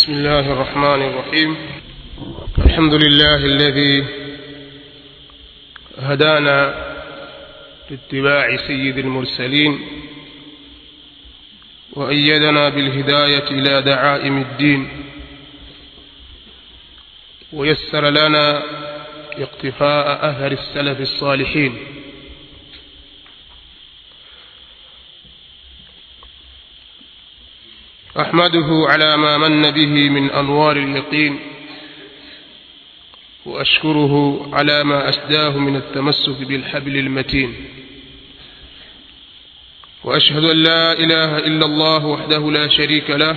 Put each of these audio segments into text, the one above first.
بسم الله الرحمن الرحيم الحمد لله الذي هدانا لاتباع سيد المرسلين وأيدنا بالهداية إلى دعائم الدين ويسر لنا اقتفاء أثر السلف الصالحين أحمده على ما من به من أنوار اليقين وأشكره على ما أسداه من التمسك بالحبل المتين وأشهد أن لا إله إلا الله وحده لا شريك له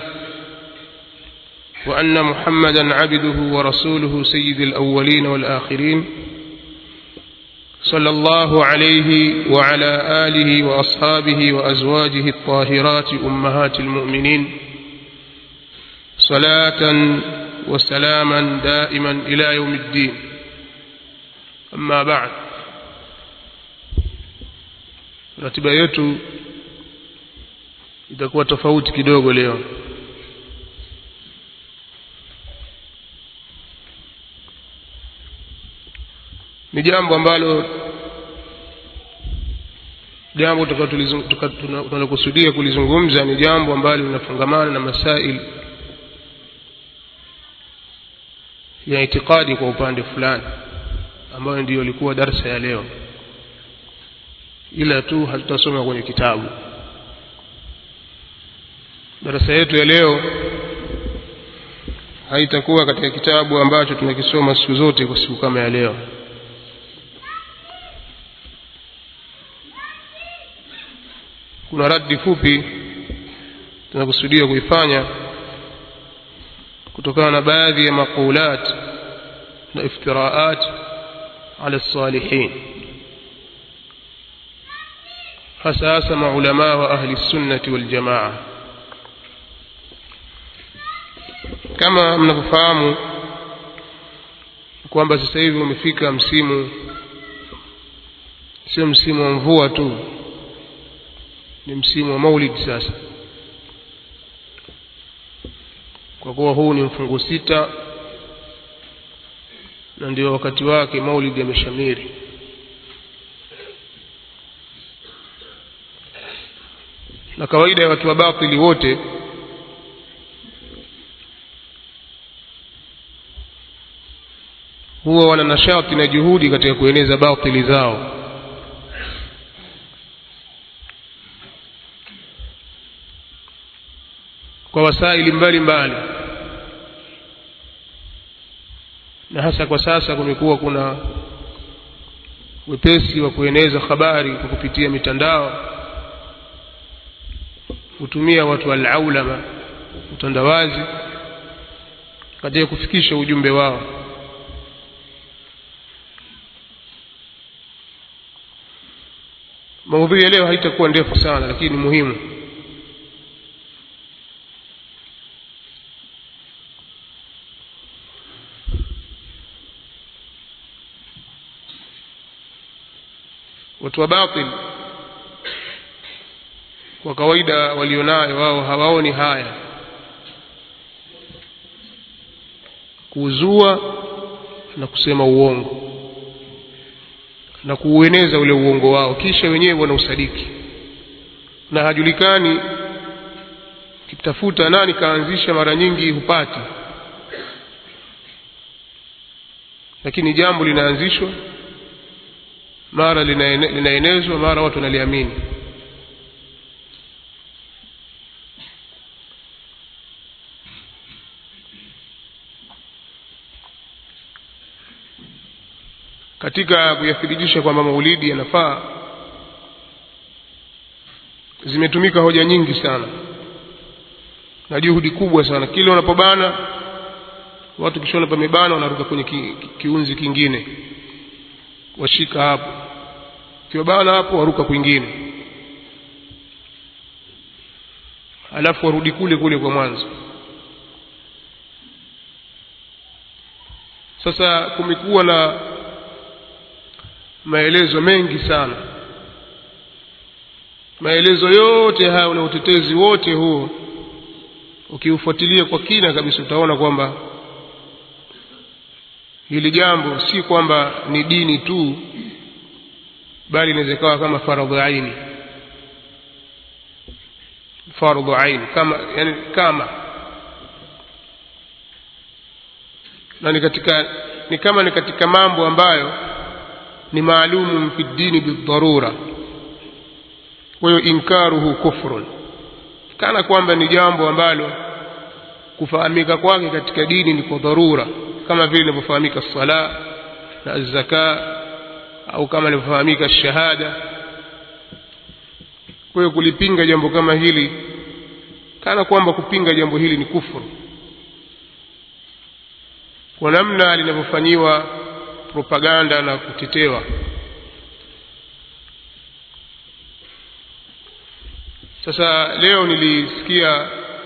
وأن محمدا عبده ورسوله سيد الأولين والآخرين صلى الله عليه وعلى آله وأصحابه وأزواجه الطاهرات أمهات المؤمنين صلاة وسلاما دائما إلى يوم الدين أما بعد ratiba yetu itakuwa tofauti kidogo leo ni jambo ambalo jambo tunalokusudia kulizungumza ni jambo ambalo linafungamana na masail ya itikadi kwa upande fulani ambayo ndiyo ilikuwa darsa ya leo ila tu hatutasoma kwenye kitabu darasa yetu ya leo haitakuwa katika kitabu ambacho tunakisoma siku zote kwa siku kama ya leo kuna radi fupi tunakusudia kuifanya kutokana na baadhi ya maqulat na iftiraat ala salihin hasa hasa maulamaa wa ahli sunnati waljamaa kama mnavyofahamu kwamba sasa hivi umefika msimu sio msimu wa mvua tu ni msimu wa maulid sasa kwa kuwa huu ni mfungo sita na ndio wakati wake maulid yameshamiri na kawaida ya watu wa batili wote huwa wana nashati na juhudi katika kueneza batili zao kwa wasaili mbalimbali na hasa kwa sasa kumekuwa kuna wepesi wa kueneza habari kwa kupitia mitandao hutumia watu walaulama utandawazi katika kufikisha ujumbe wao maudhui ya leo haitakuwa ndefu sana lakini muhimu watu wa batil kwa kawaida walionayo wao hawaoni haya kuzua na kusema uongo na kuueneza ule uongo wao kisha wenyewe wanausadiki na hajulikani kitafuta nani kaanzisha mara nyingi hupati lakini jambo linaanzishwa mara linaenezwa mara watu wanaliamini katika kuyathibitisha kwamba maulidi yanafaa zimetumika hoja nyingi sana na juhudi kubwa sana kile unapobana watu kishona pamebana wanaruka kwenye ki, ki, kiunzi kingine washika hapo kiwabana hapo waruka kwingine alafu warudi kule kule kwa mwanzo sasa kumekuwa na maelezo mengi sana maelezo yote hayo na utetezi wote huo ukiufuatilia kwa kina kabisa utaona kwamba hili jambo si kwamba ni dini tu bali inaweza ikawa kama faradhu aini fardhu aini kama yani kama na ni katika ni kama ni katika mambo ambayo ni maalumu fi dini bidharura kwa hiyo inkaruhu kufrun kana kwamba ni jambo ambalo kufahamika kwake katika dini ni kwa dharura kama vile inavyofahamika sala na zaka au kama inavyofahamika shahada kwa hiyo kulipinga jambo kama hili kana kwamba kupinga jambo hili ni kufuru kwa namna linavyofanyiwa propaganda na kutetewa sasa leo nilisikia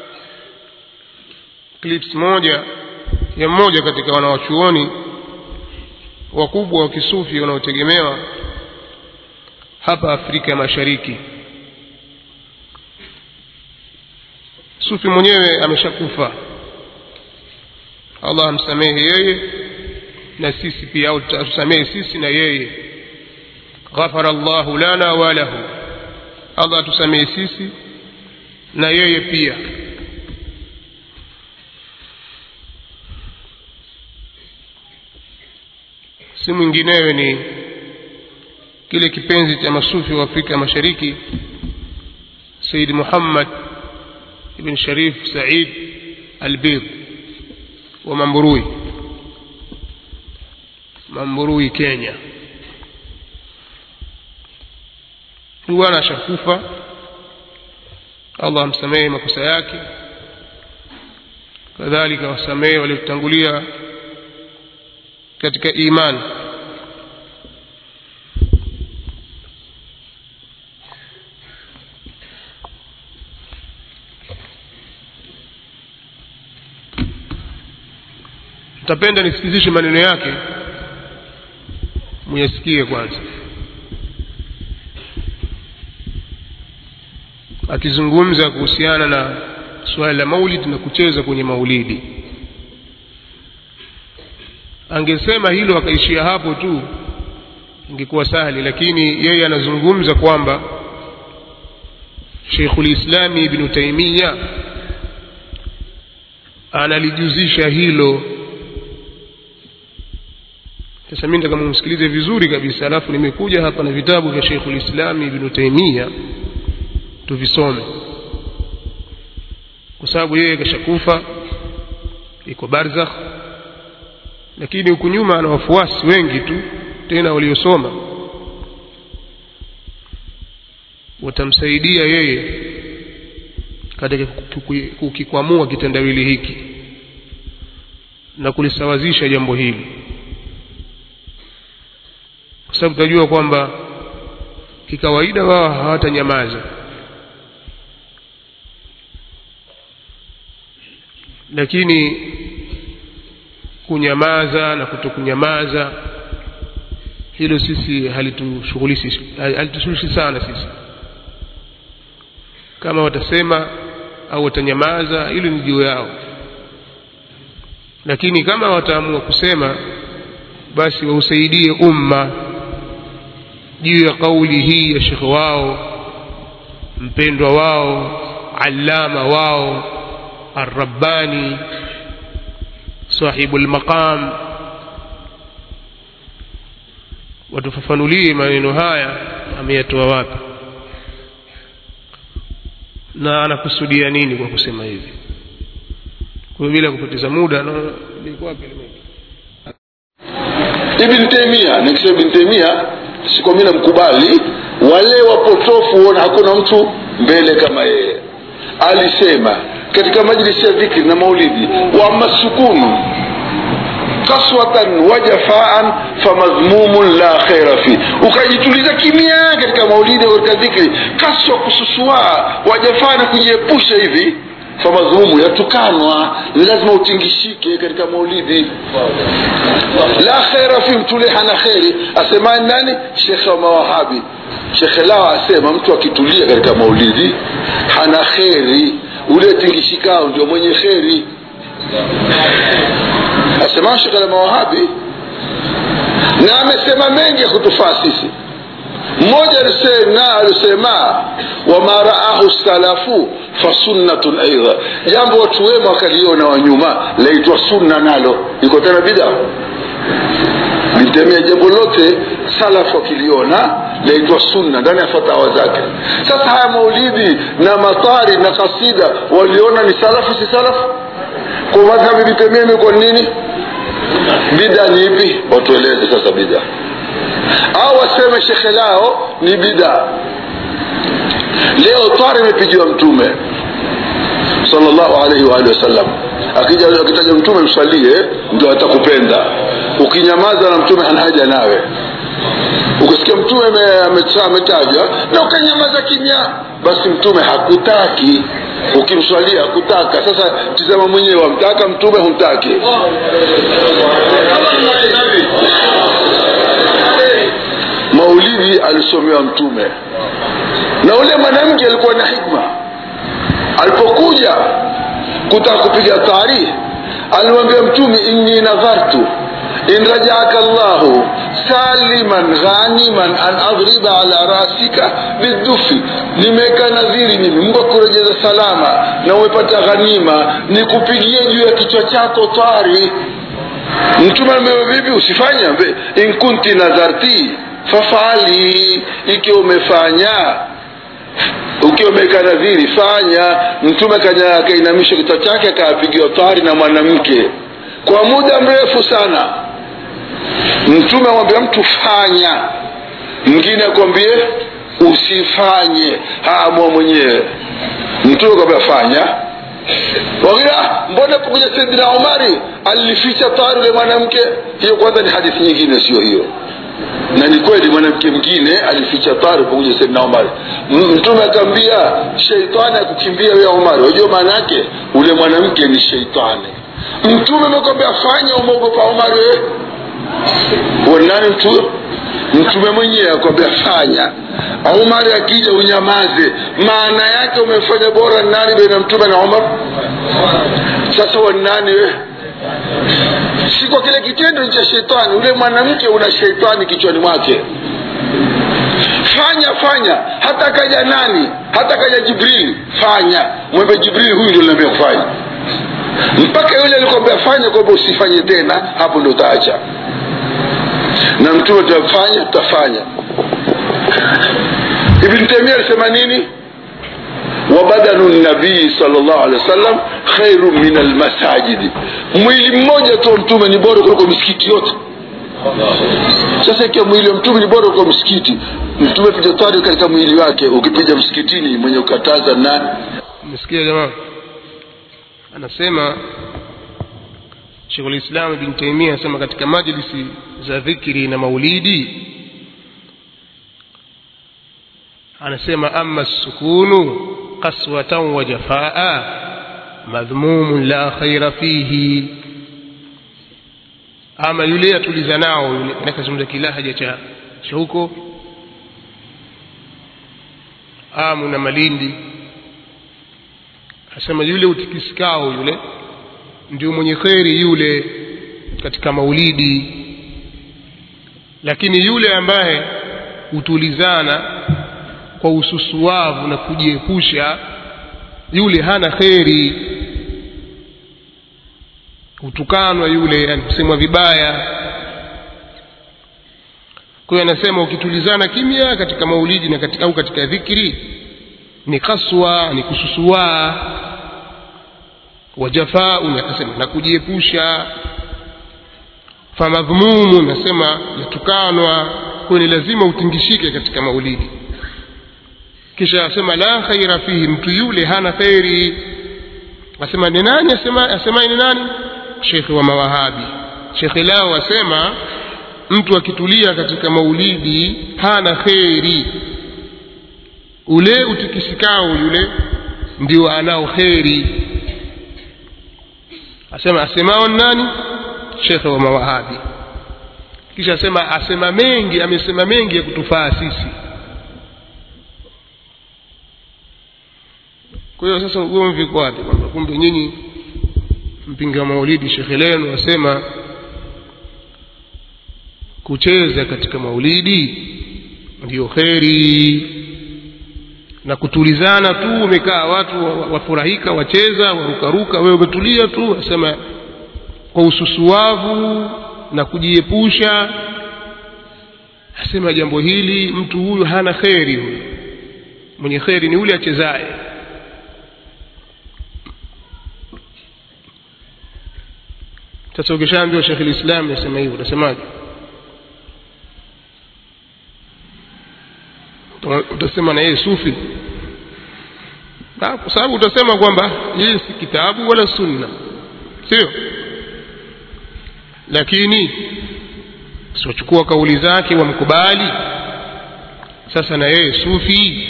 clips moja ya mmoja katika wanawachuoni wakubwa wa kisufi wanaotegemewa hapa Afrika ya Mashariki sufi mwenyewe ameshakufa Allah amsamehe yeye na sisi pia au tusamehe sisi na yeye ghafara Allahu lana wa lahu Allah tusamehe sisi na yeye pia si mwinginewe ni kile kipenzi cha masufi wa Afrika Mashariki Said Muhammad ibn Sharif Said Albid wa Mamburui Mamburui Kenya huyu bwana ashakufa Allah amsamehe makosa yake kadhalika wasamehe waliotangulia katika imani tapenda nisikizishe maneno yake muyasikie kwanza akizungumza kuhusiana na suala la maulid na kucheza kwenye maulidi angesema hilo akaishia hapo tu ingekuwa sahali lakini yeye anazungumza kwamba Sheikhul Islami Ibn Taymiyyah analijuzisha hilo sasa mimi nataka mumsikilize vizuri kabisa alafu nimekuja hapa na vitabu vya Sheikhul Islam Ibn Taymiyyah tuvisome kwa sababu yeye kashakufa iko barzakh lakini huku nyuma ana wafuasi wengi tu tena waliosoma watamsaidia yeye katika kukikwamua kitendawili hiki na kulisawazisha jambo hili kwa sababu tunajua kwamba kikawaida wao hawatanyamaza lakini kunyamaza na kutokunyamaza hilo sisi halitushughulishi halitushughulishi sana sisi kama watasema au watanyamaza hilo ni juu yao lakini kama wataamua kusema basi wausaidie umma juu ya kauli hii ya shekhe wao mpendwa wao allama wao arrabbani sahibu lmaqam watufafanulie maneno haya ameyatoa wapi na anakusudia nini kwa kusema hivi kwa bila kupoteza muda na ilikuwa wapi Ibn Taymiyyah nikisema Ibn Taymiyyah siko mimi namkubali wale wapotofu huona hakuna mtu mbele kama yeye alisema katika majlisi ya dhikri na maulidi wa masukunu kaswatan wa jafaan famadhmumun la khaira fi ukajituliza kimya katika maulidi au katika dhikri kaswa kususua wajafaa na kujiepusha hivi famadhmumu yatukanwa ni lazima utingishike katika maulidi la khaira fi mtule hana kheri asemani nani shekhe wa mawahabi shekhe lao asema mtu akitulia katika maulidi hana kheri ule tingishikao ndio mwenye kheri asema shekhe la mawahabi na amesema mengi ya kutufaa sisi mmoja alisema alisema wama raahu salafu fasunnatun aidha jambo watu wema wakaliona wa nyuma laitwa sunna nalo iko tena bida nitemea jambo lote salafu wakiliona laitwa sunna ndani ya fatawa zake sasa haya maulidi na matari na kasida waliona ni salafu si salafu kwa madhhabi bitemia imekuwa nini bida ni ipi watueleze sasa bida au waseme shekhe lao ni bida leo twari imepigiwa mtume sallallahu alaihi wa alihi wasallam akija akitaja mtume msalie ndio atakupenda ukinyamaza na mtume hana haja nawe ukisikia mtume ametajwa na ukanyamaza kimya basi mtume hakutaki ukimswalia hakutaka sasa tizama mwenyewe wamtaka mtume humtaki maulidi alisomewa mtume na ule mwanamke alikuwa na hikma alipokuja kutaka kupiga taarikhi alimwambia mtume inni nadhartu in rajaaka llahu saliman ghaniman an adriba ala rasika bidufi nimeweka nadhiri mimi mungu akurejeza salama na umepata ghanima nikupigie juu ya kichwa chako twari mtume amewe vipi usifanye in kunti nadharti fafali ikiwa umefanya ukiwa umeweka nadhiri fanya mtume akainamisha kichwa chake akapigiwa twari na mwanamke kwa muda mrefu sana mtume amwambia mtu fanya mwingine akwambie usifanye haamua mwenyewe mtume akwambia fanya wawila mbona kuja saidina umari alificha tari ule mwanamke hiyo kwanza ni hadithi nyingine sio hiyo na ni kweli mwanamke mwingine alificha tari pamoja saidina umari mtume akaambia sheitani akukimbia wewe umari wajua maana yake ule mwanamke ni sheitani mtume amekwambia fanya umeogopa umari wewe wanani mtu mtume mwenyewe akwambia fanya umari akija unyamaze maana yake umefanya bora nani baina mtume na umar sasa wanani we si kwa kile kitendo ni cha shetani ule mwanamke una shetani kichwani mwake fanya fanya hata kaja nani hata kaja jibril fanya mwembe jibril huyu ndio linaambia kufanya mpaka yule alikwambia fanya kwamba usifanye tena hapo ndo utaacha na mtume tutafanya tutafanya ibn taimia alisema nini wabadanu nabii salllah alehi wasallam khairu min almasajidi mwili mmoja tu wa mtume ni bora kuliko misikiti yote sasa ikiwa mwili wa mtume ni bora kuliko msikiti mtume piga tari katika mwili wake ukipiga msikitini mwenye ukataza nani umesikia jamaa anasema shekhulislam ibn taimia anasema katika majlisi za dhikri na maulidi anasema ama sukunu qaswatan wa jafaa madhmumun la khaira fihi ama yule atuliza nao yule nakazungumza kilahaja cha cha huko amu na malindi asema yule utikisikao yule ndio mwenye kheri yule katika maulidi lakini yule ambaye hutulizana kwa ususuavu na kujiepusha yule hana kheri hutukanwa yule yani kusemwa vibaya kwa hiyo anasema ukitulizana kimya katika maulidi na katika, au katika dhikri ni kaswa ni kususuaa wajafaun akasema na kujiepusha famadhmumu nasema yatukanwa kwayo ni lazima utingishike katika maulidi kisha asema la khaira fihi mtu yule hana kheri asema ni nani asema asemaye ni nani shekhe wa mawahabi shekhe lao asema mtu akitulia katika maulidi hana kheri ule utikisikao yule ndio anao kheri asema asemao nani shekhe wa mawahabi kisha asema asema mengi amesema mengi ya kutufaa sisi kwa kwa hiyo sasa ugomvi uko wapi kwamba kumbe nyinyi mpinga maulidi shekhe lenu wasema kucheza katika maulidi ndiyo kheri na kutulizana tu umekaa watu wafurahika wacheza warukaruka wewe umetulia tu wasema kwa ususuavu na kujiepusha asema jambo hili mtu huyu hana kheri huyu mwenye kheri ni yule achezaye sasa ukishaambiwa shekhe lislam yasema hivyo utasemaje utasema na yeye sufi kwa sababu utasema kwamba yeye si kitabu wala sunna sio lakini siwachukua kauli zake wamkubali sasa na yeye sufi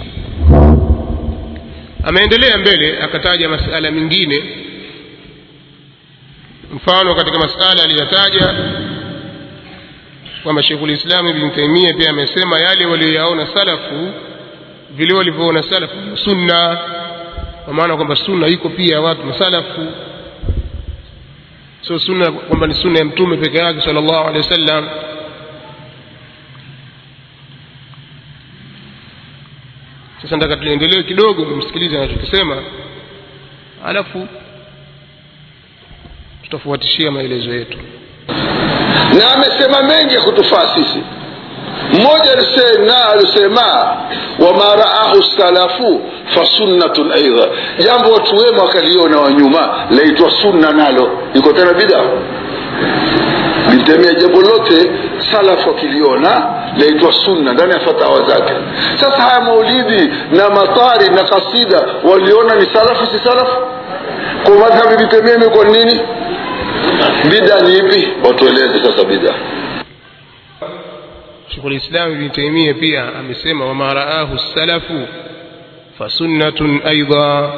ameendelea mbele akataja masala mengine mfano katika masala aliyotaja kwamba Sheikhul Islam Ibn Taymiyyah pia amesema yale walioyaona salafu vile walivyoona salafu sunna kwa maana kwamba sunna iko pia watu masalafu sio sunna kwamba ni sunna ya mtume peke yake sallallahu alaihi wasallam sasa nataka tuendelee kidogo msikilize anachokisema alafu tutafuatishia maelezo yetu na amesema mengi ya kutufaa sisi mmoja alisema alisema wama raahu salafu fasunnatun aidha jambo watu wema wakaliona wa nyuma laitwa sunna nalo iko tena bida litemea jambo lote salafu wakiliona laitwa sunna ndani ya fatawa zake sasa haya maulidi na matari na kasida waliona ni salafu si salafu kwa madhhabi litemea imekuwa nini bida ni ipi watueleze sasa bida Sheikhul Islam Ibn Taymiyyah pia amesema wama raahu salafu fasunnatun aidha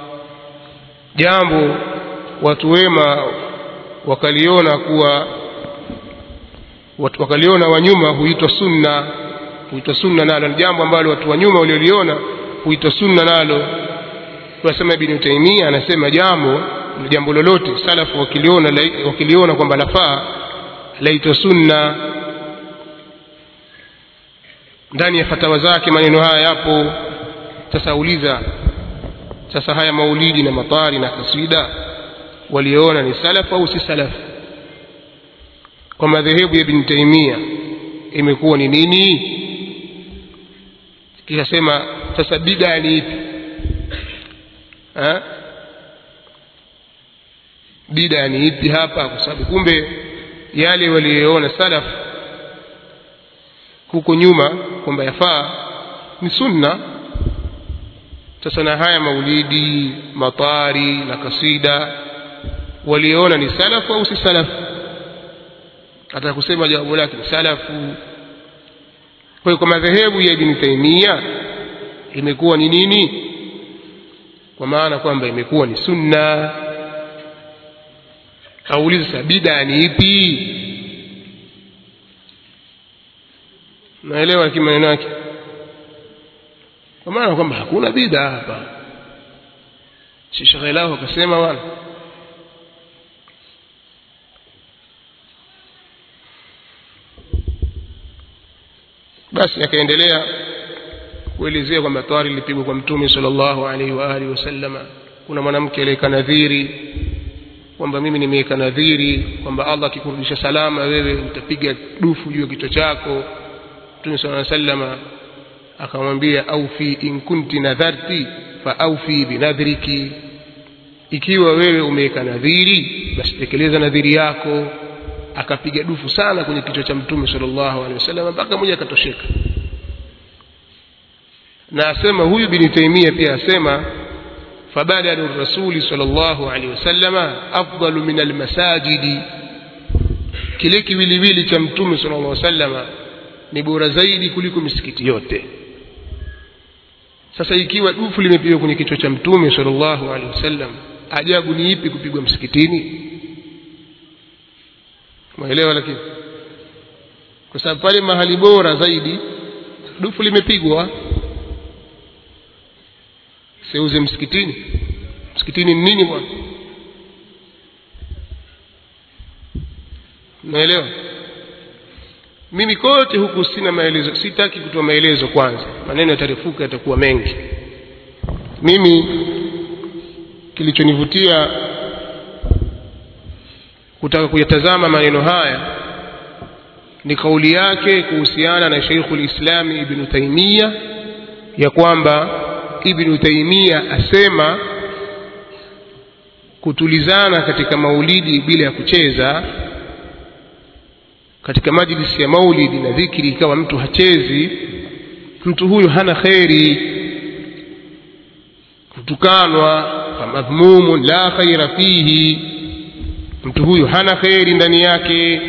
jambo watu wema wakaliona kuwa watu wakaliona wanyuma huitwa sunna huitwa sunna nalo ni jambo ambalo watu wa nyuma walioliona huitwa sunna nalo tunasema Ibn Taymiyyah anasema jambo jambo lolote salafu wakiliona wakiliona kwamba lafaa laitwa sunna ndani ya fatawa zake maneno haya yapo sasa uliza sasa haya maulidi na matari na kaswida waliona ni salaf au si salaf kwa madhehebu ya Ibn Taymiyyah imekuwa ni nini kisha sema sasa bid'a ni ipi ha? bid'a ni ipi hapa kwa sababu kumbe yale waliyoona salaf huko nyuma kwamba yafaa ni sunna sasa na haya maulidi matari na kasida waliona ni salafu au si salafu hata kusema jawabu lake ni salafu kwa hiyo kwa madhehebu ya Ibn Taymiyyah imekuwa ni nini kwa maana kwamba imekuwa ni sunna auliza sasa bid'a ni ipi naelewa kimaneno yake kwa maana kwamba hakuna bid'a hapa si shekhe lao akasema bwana basi akaendelea kuelezea kwamba twari lilipigwa kwa mtume sallallahu alaihi wa alihi wasallama kuna mwanamke aliyeka nadhiri kwamba mimi nimeweka nadhiri kwamba Allah akikurudisha salama wewe nitapiga dufu juu ya kichwa chako mtume sallallahu alaihi wasallama akamwambia aufi in kunti nadharti fa aufi binadhriki ikiwa wewe umeweka nadhiri basi tekeleza nadhiri yako akapiga dufu sana kwenye kichwa cha mtume sallallahu alaihi wasallam mpaka mmoja akatosheka na asema huyu bin Taimia pia asema fabadalu rasuli sallallahu alaihi wasallam afdalu min almasajidi kile kiwiliwili cha mtume sallallahu alaihi wasallam ni bora zaidi kuliko misikiti yote sasa ikiwa dufu limepigwa kwenye kichwa cha mtume sallallahu alaihi wasallam ajabu ni ipi kupigwa msikitini mwelewa lakini kwa sababu pale mahali bora zaidi dufu limepigwa seuze msikitini msikitini ni nini bwana naelewa mimi kote huku sina maelezo sitaki kutoa maelezo kwanza maneno yatarefuka yatakuwa mengi mimi kilichonivutia kutaka kuyatazama maneno haya ni kauli yake kuhusiana na Sheikhul Islam Ibn Taymiyyah ya kwamba Ibn Taymiyyah asema kutulizana katika maulidi bila ya kucheza katika majlisi ya maulidi na dhikri ikawa mtu hachezi mtu huyu hana kheri kutukanwa famadhmumun la khaira fihi mtu huyu hana kheri ndani yake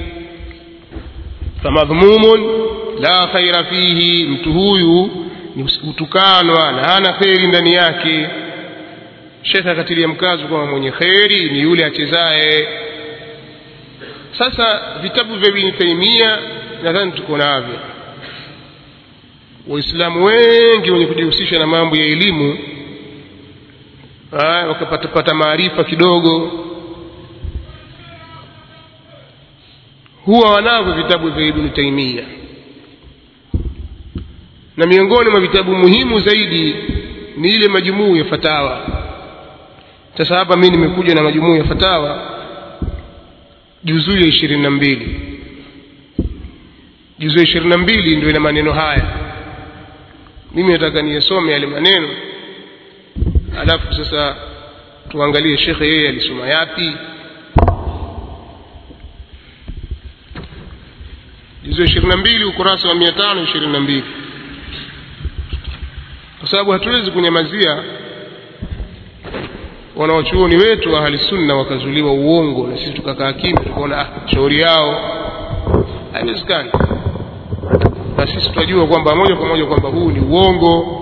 famadhmumun la khaira fihi mtu huyu ni kutukanwa na hana kheri ndani yake shekhe akatilia mkazo kwamba mwenye kheri ni yule achezaye sasa vitabu vya Ibn Taymiyyah nadhani tuko navyo waislamu wengi wenye kujihusisha na mambo ya elimu wakapatapata maarifa kidogo huwa wanavyo vitabu vya Ibn Taymiyyah na miongoni mwa vitabu muhimu zaidi ni ile majumuu ya fatawa sasa hapa mimi nimekuja na majumuu ya fatawa juzuu ya ishirini na mbili juzuu ya ishirini na mbili ndio ina maneno haya mimi nataka niyasome yale maneno alafu sasa tuangalie shekhe yeye alisoma yapi juzuu ya ishirini na mbili ukurasa wa mia tano ishirini na mbili kwa sababu hatuwezi kunyamazia wanawachuoni wetu wa ahli sunna wakazuliwa uongo na sisi tukakaa kimya tukaona ah, shauri yao haiwezekani na sisi tunajua kwamba moja kwa moja kwamba huu ni uongo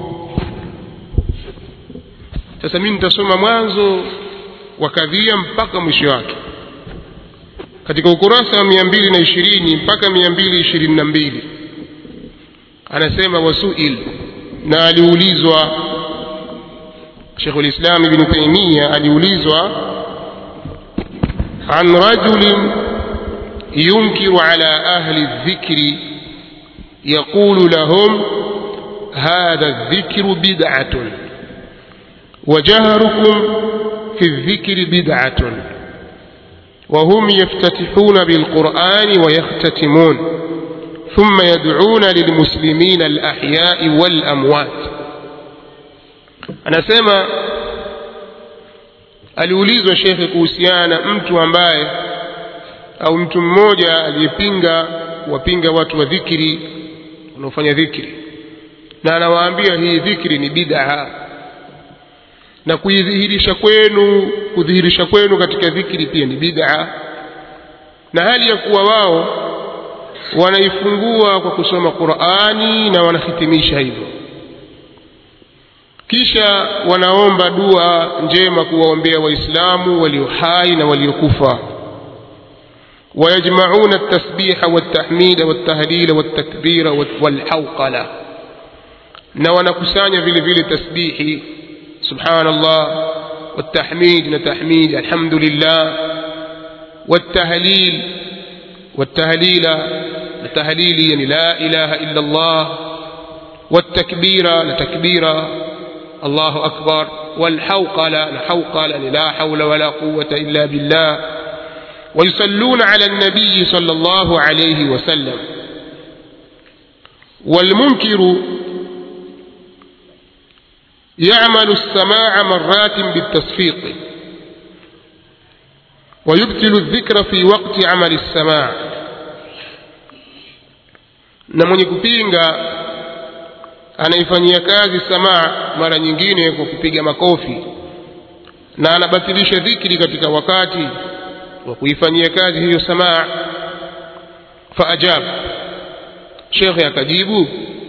sasa mimi nitasoma mwanzo wa kadhia mpaka mwisho wake katika ukurasa wa mia mbili na ishirini mpaka mia mbili ishirini na mbili anasema wasuil na aliulizwa شيخ الإسلام ابن تيمية aliulizwa عن رجل ينكر على أهل الذكر يقول لهم هذا الذكر بدعة وجهركم في الذكر بدعة وهم يفتتحون بالقرآن ويختتمون ثم يدعون للمسلمين الأحياء والأموات anasema aliulizwa shekhe kuhusiana na mtu ambaye au mtu mmoja aliyepinga wapinga watu wa dhikri wanaofanya dhikri na anawaambia hii dhikri ni bid'a na kuidhihirisha kwenu kudhihirisha kwenu katika dhikri pia ni bid'a na hali ya kuwa wao wanaifungua kwa kusoma Qur'ani na wanahitimisha hivyo kisha wanaomba dua njema kuwaombea waislamu walio hai na waliokufa ويجمعون التسبيح والتحميد والتهليل والتكبير والحوقلة na wanakusanya vile vile tasbihi subhanallah والتحميد نتحميد الحمد لله والتهليل والتهليل التهليل يعني لا إله إلا الله والتكبير لتكبير الله أكبر والحوقل الحوقل لا حول ولا قوة إلا بالله ويصلون على النبي صلى الله عليه وسلم والمنكر يعمل السماع مرات بالتصفيق ويبتل الذكر في وقت عمل السماع na mwenye kupinga anaifanyia kazi samaa mara nyingine kwa kupiga makofi na anabatilisha dhikri katika wakati wa kuifanyia kazi hiyo samaa faajab shekhe akajibu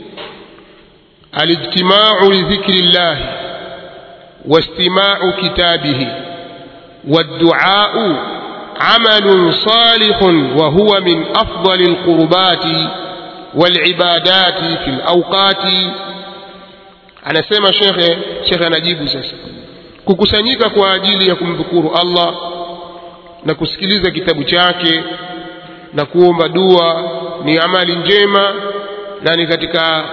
alijtimau lidhikri llahi واستماع كتابه والدعاء عمل صالح وهو من أفضل القربات والعبادات في الأوقات anasema shekhe shekhe anajibu sasa kukusanyika kwa ajili ya kumdhukuru allah na kusikiliza kitabu chake na kuomba dua ni amali njema na ni katika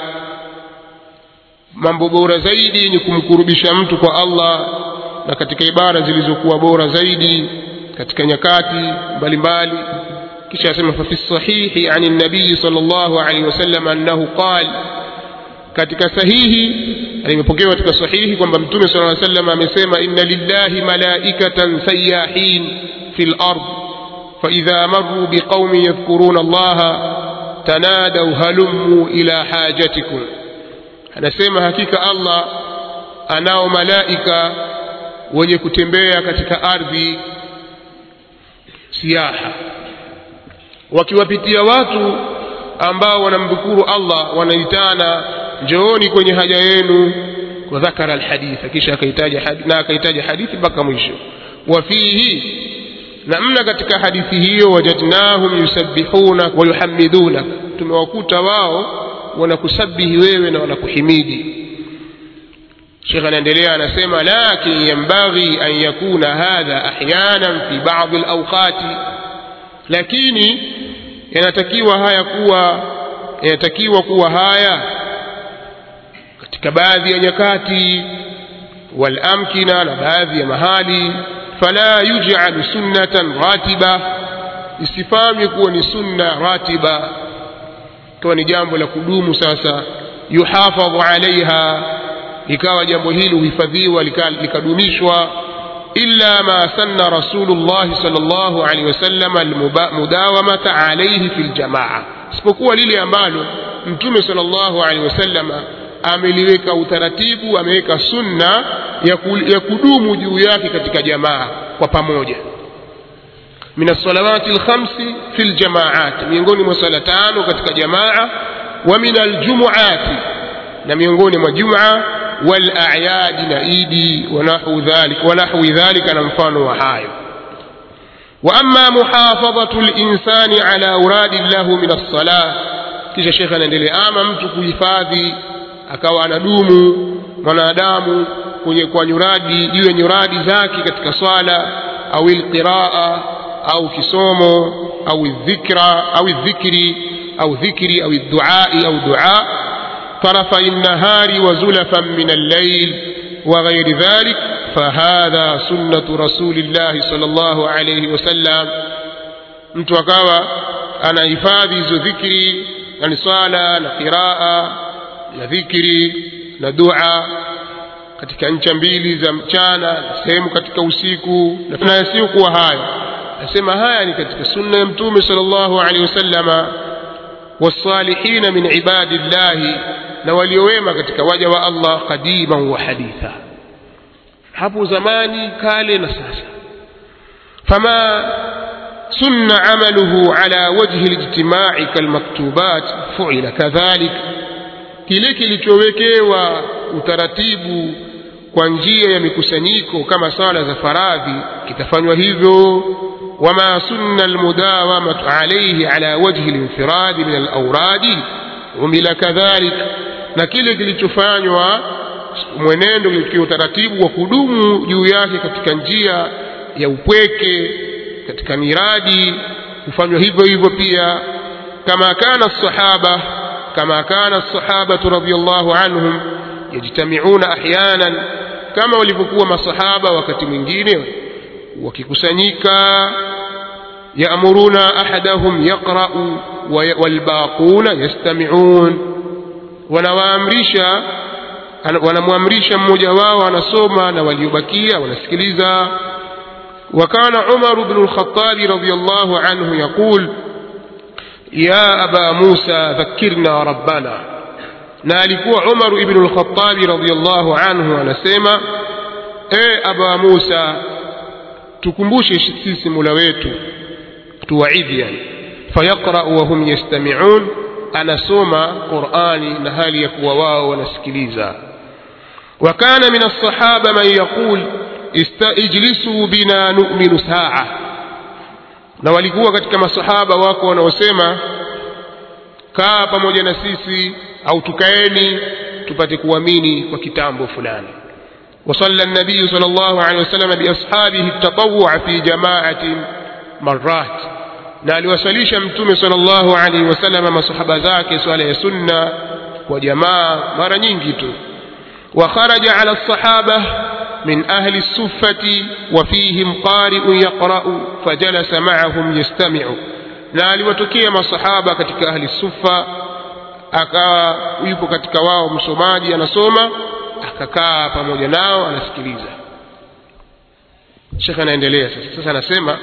mambo bora zaidi ni kumkurubisha mtu kwa allah na katika ibara zilizokuwa bora zaidi katika nyakati mbalimbali kisha asema fafi sahihi ani nabii sal llahu alaihi wasallam annahu qal katika sahihi limepokewa katika sahihi kwamba mtume sala aa sallam amesema inna lillahi malaikatan sayahin fi lard faidha maruu biqaumin yadhkuruna allaha tanadau halummu ila hajatikum anasema hakika allah anao malaika wenye kutembea katika ardhi siaha wakiwapitia watu ambao wanamdhukuru allah wanaitana njooni kwenye haja yenu wadhakara alhaditha kisha akaitaja na akaitaja hadithi mpaka mwisho wafihi na mna katika hadithi hiyo wajadnahum yusabbihuna wayuhamiduna tumewakuta wao wanakusabihi wewe na wanakuhimidi shekh anaendelea anasema lakin yambaghi an yakuna hadha ahyanan fi badi alawqati lakini yanatakiwa haya kuwa yanatakiwa kuwa haya katika baadhi ya nyakati walamkina na baadhi ya mahali fala yuj'al sunnatan ratiba isifanywe kuwa ni sunna ratiba ikawa ni jambo la kudumu sasa yuhafadhu alaiha ikawa jambo hili huhifadhiwa likadumishwa illa ma sanna rasulullahi sal llahu alehi wasallam almudawamata alaihi fi ljamaa isipokuwa lile ambalo mtume sal llahu alehi wasallama ameliweka utaratibu ameweka sunna ya, ku, ya kudumu juu yake katika jamaa kwa pamoja min alsalawati lkhamsi fi ljamaati miongoni mwa sala tano katika jamaa wa min aljumuati na miongoni mwa juma walayadi na idi wanahwi dhalika na mfano wa hayo واما محافظه الانسان على اوراد له من الصلاه kisha shekhe anaendelea ama mtu kuhifadhi akawa anadumu mwanadamu kwenye kwa nyuradi juu ya nyuradi zake katika swala au alqiraa au kisomo au dhikra au dhikri au dhikri au duai au dua طرفي النهار وزلفا من الليل وغير ذلك فهذا سنة رسول الله صلى الله عليه وسلم mtu akawa anahifadhi hizo dhikri yani swala na qiraa na dhikri na dua katika ncha mbili za mchana na sehemu katika usiku na yasiyokuwa hayo nasema haya ni katika sunna ya mtume sallallahu alaihi wasallama wasalihina min ibadillahi na waliowema katika waja wa Allah qadiman wa haditha hapo zamani kale na sasa fama sunna amaluhu ala wajhi alijtimai kalmaktubat fuila kadhalik kile kilichowekewa utaratibu kwa njia ya mikusanyiko kama sala za faradhi kitafanywa hivyo wama sunna almudawamatu alayhi ala wajhi alinfiradi min alauradi umila kadhalik na kile kilichofanywa mwenendo kilichokiwa utaratibu wa kudumu juu yake katika njia ya upweke katika miradi kufanywa hivyo hivyo pia kama kana sahaba kama kana sahabatu radiyallahu anhum yajtamiuna ahyanan kama walivyokuwa masahaba wakati mwingine wakikusanyika yaamuruna ahadahum yaqra'u walbaquna yastami'un wanawaamrisha wanamwamrisha mmoja wao anasoma na waliobakia wanasikiliza وكان عمر بن الخطاب رضي الله عنه يقول يا أبا موسى ذكرنا ربنا نالكوا عمر بن الخطاب رضي الله عنه anasema e aba musa tukumbushe sisi mula wetu tuwaidhi yani fayaqrau wahum yastamiun anasoma qurani na hali ya kuwa wao wanasikiliza wakana min alsahaba man yaqul ijlisuu bina numinu saa na walikuwa katika masahaba wako wanaosema kaa pamoja na sisi au tukaeni tupate kuamini kwa kitambo fulani وصلى النبي صلى الله عليه وسلم بأصحابه التطوع في جماعة مرات na aliwasalisha mtume sallallahu alaihi wasallam masahaba zake swala ya sunna kwa jamaa mara nyingi tu wa kharaja ala sahaba min ahli suffati wa fihim qari'un yaqra'u fajalasa ma'ahum yastami'u na aliwatokea masahaba katika ahli suffa akawa yupo katika wao msomaji anasoma akakaa pamoja nao anasikiliza shekhe anaendelea sasa sasa anasema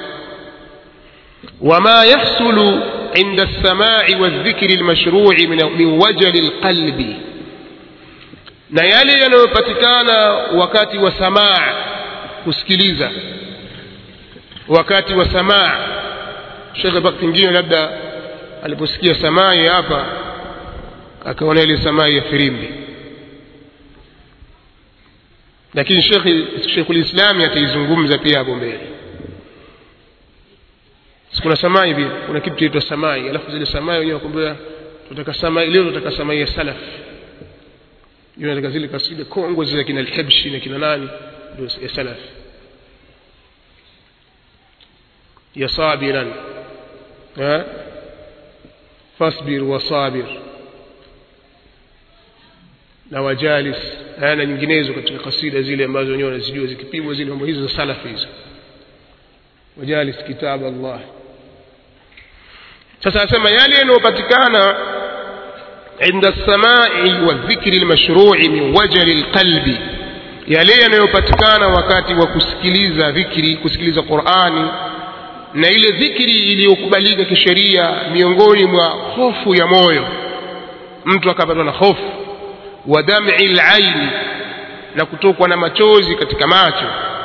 وما يحصل عند السماع والذكر المشروع من من وجل القلب na yale yanayopatikana wakati wa samaa kusikiliza wakati wa samaa shekhe wakati mwingine labda aliposikia samai hapa akaona ile samai ya firimbi lakini shekhe sheikhul islami ataizungumza pia hapo mbele kuna samai vile kuna kitu kinaitwa samai alafu zile samai wenyewe wakwambia tunataka samai leo tunataka samai ya salaf hiyo nataka zile kasida kongwe zile kina alhabshi na kina nani ndio ya salaf ya sabiran ha fasbir wa sabir na wajalis na nyinginezo katika kasida zile ambazo wenyewe wanazijua zikipigwa zile mambo hizo za salaf hizo wajalis kitab Allah sasa asema yale yanayopatikana inda samai wa dhikri almashrui min wajali alqalbi yale yanayopatikana wakati wa kusikiliza dhikri kusikiliza Qur'ani na ile dhikri iliyokubalika kisheria miongoni mwa hofu ya moyo mtu akapatwa na hofu wa dam'i alaini na kutokwa na machozi katika macho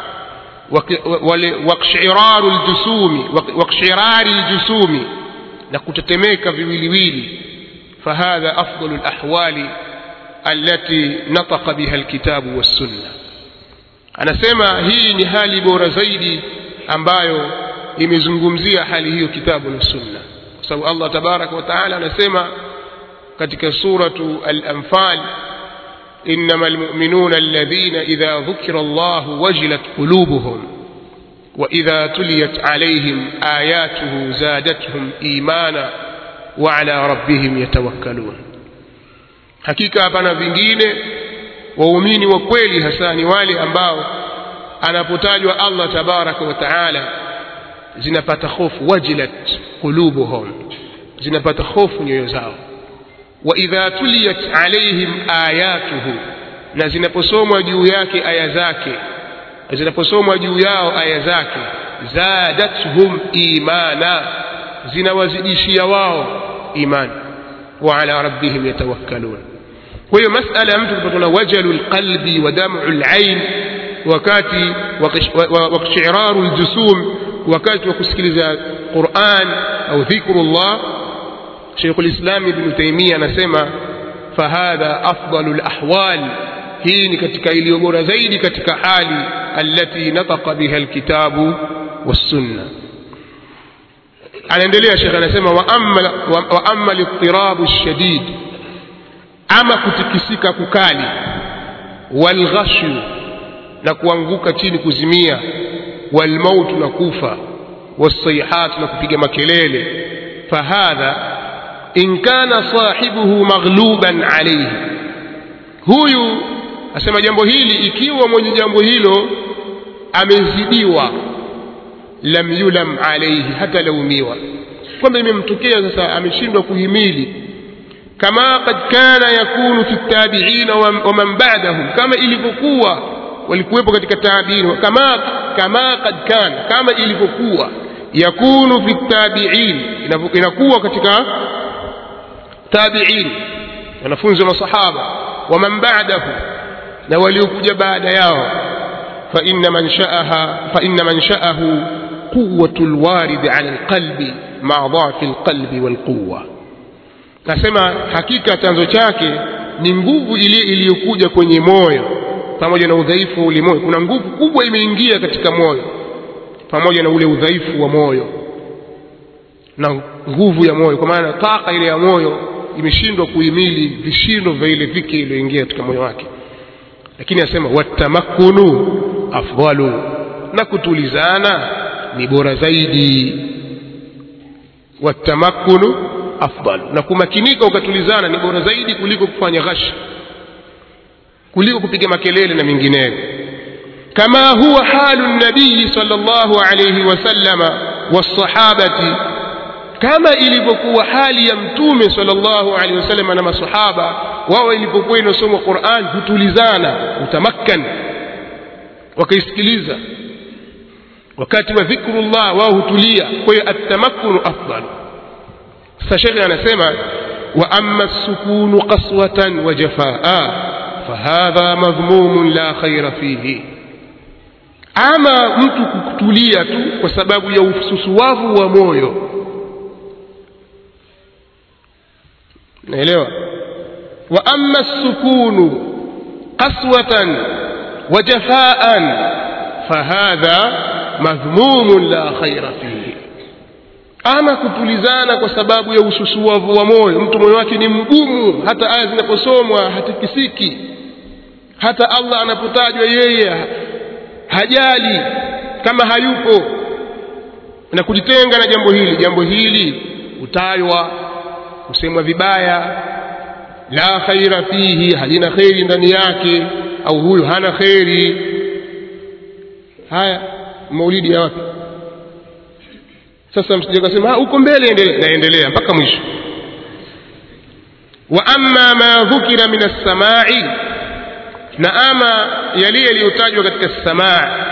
waqshiraru aljusumi waqshirari aljusumi na kutetemeka viwiliwili fahadha afdalu alahwali allati nataqa biha alkitabu wassunna anasema hii ni hali bora zaidi ambayo imezungumzia hali hiyo kitabu na sunna kwa sababu Allah tabaraka wa taala anasema katika suratu al-anfal إنما المؤمنون الذين إذا ذكر الله وجلت قلوبهم وإذا تليت عليهم آياته زادتهم إيمانا وعلى ربهم يتوكلون hakika hapana vingine waumini wa kweli hasa ni wale ambao anapotajwa Allah tabaraka wa taala zinapata hofu wajilat qulubuhum zinapata hofu nyoyo zao wa idha tuliyat alaihim ayatuhu na zinaposomwa juu yake aya zake zinaposomwa juu yao aya zake zadathum imana zinawazidishia wao imani wa ala rabbihim yatawakkalun kwa hiyo masala ya mtu kupatwa na wajalu lqalbi wa damu lain wakati wakshiraru ljusum wakati wa kusikiliza quran au dhikru llah شيخ الإسلام ابن تيمية نسمى فهذا أفضل الأحوال hii ni katika iliyo bora zaidi katika hali allati nataqa biha alkitabu wassunna anaendelea shekhe anasema wa amma wa amma litirabu shadid ama kutikisika kukali walghashu na kuanguka chini kuzimia walmautu na kufa wasaihat na kupiga makelele fahadha in kana sahibuhu maghluban alayhi huyu asema jambo hili ikiwa mwenye jambo hilo amezidiwa lam yulam alayhi hata laumiwa kwamba imemtokea sasa ameshindwa kuhimili kama kad kana yakunu fi tabi'in wa man ba'dahum kama ilivyokuwa walikuwepo katika tabi'in kama kama kad kana kama ilivyokuwa yakunu fi tabi'in inakuwa katika tabi'in wanafunzi wa masahaba wa man ba'dahu na waliokuja baada yao fa inna man sha'aha fa inna man sha'ahu quwwatul warid 'ala alqalbi ma'a dha'fi alqalbi walquwwa nasema hakika chanzo chake ni nguvu ile iliyokuja kwenye moyo pamoja na udhaifu wa ule moyo kuna nguvu kubwa imeingia katika moyo pamoja na ule udhaifu wa moyo na nguvu ya moyo kwa maana taka ile ya moyo imeshindwa kuhimili vishindo vya ile dhiki iliyoingia katika moyo wake lakini asema watamakkunu afdalu na kutulizana ni bora zaidi watamakkunu afdalu na kumakinika ukatulizana ni bora zaidi kuliko kufanya ghashi kuliko kupiga makelele na mengineyo kama huwa halu nabii sallallahu alayhi wasallama wasahabati kama ilivyokuwa hali ya mtume sallallahu alaihi wasallam na masahaba wao ilipokuwa inasomwa Qur'an hutulizana utamakkan wakaisikiliza wakati wa dhikrullah wao hutulia kwa hiyo atamakkunu afdalu sasa shekhe anasema wa amma sukunu qaswatan wa jafaa fahadha madhmumun la khaira fihi ama mtu kutulia tu kwa sababu ya ususuwavu wa moyo naelewa wa amma sukunu qaswatan wa jafaan fahadha madhmumun la khaira fihi ama kutulizana kwa sababu ya ususuavu wa moyo mtu moyo wake ni mgumu hata aya zinaposomwa hatikisiki hata allah anapotajwa yeye hajali kama hayupo na kujitenga na jambo hili jambo hili utajwa kusemwa vibaya la khaira fihi halina kheri ndani yake au huyu hana kheri haya maulidi ya wapi sasa msije kasema huko mbele endelea naendelea mpaka mwisho wa amma ma dhukira min as-sama'i na ama yale yaliyotajwa katika as-sama'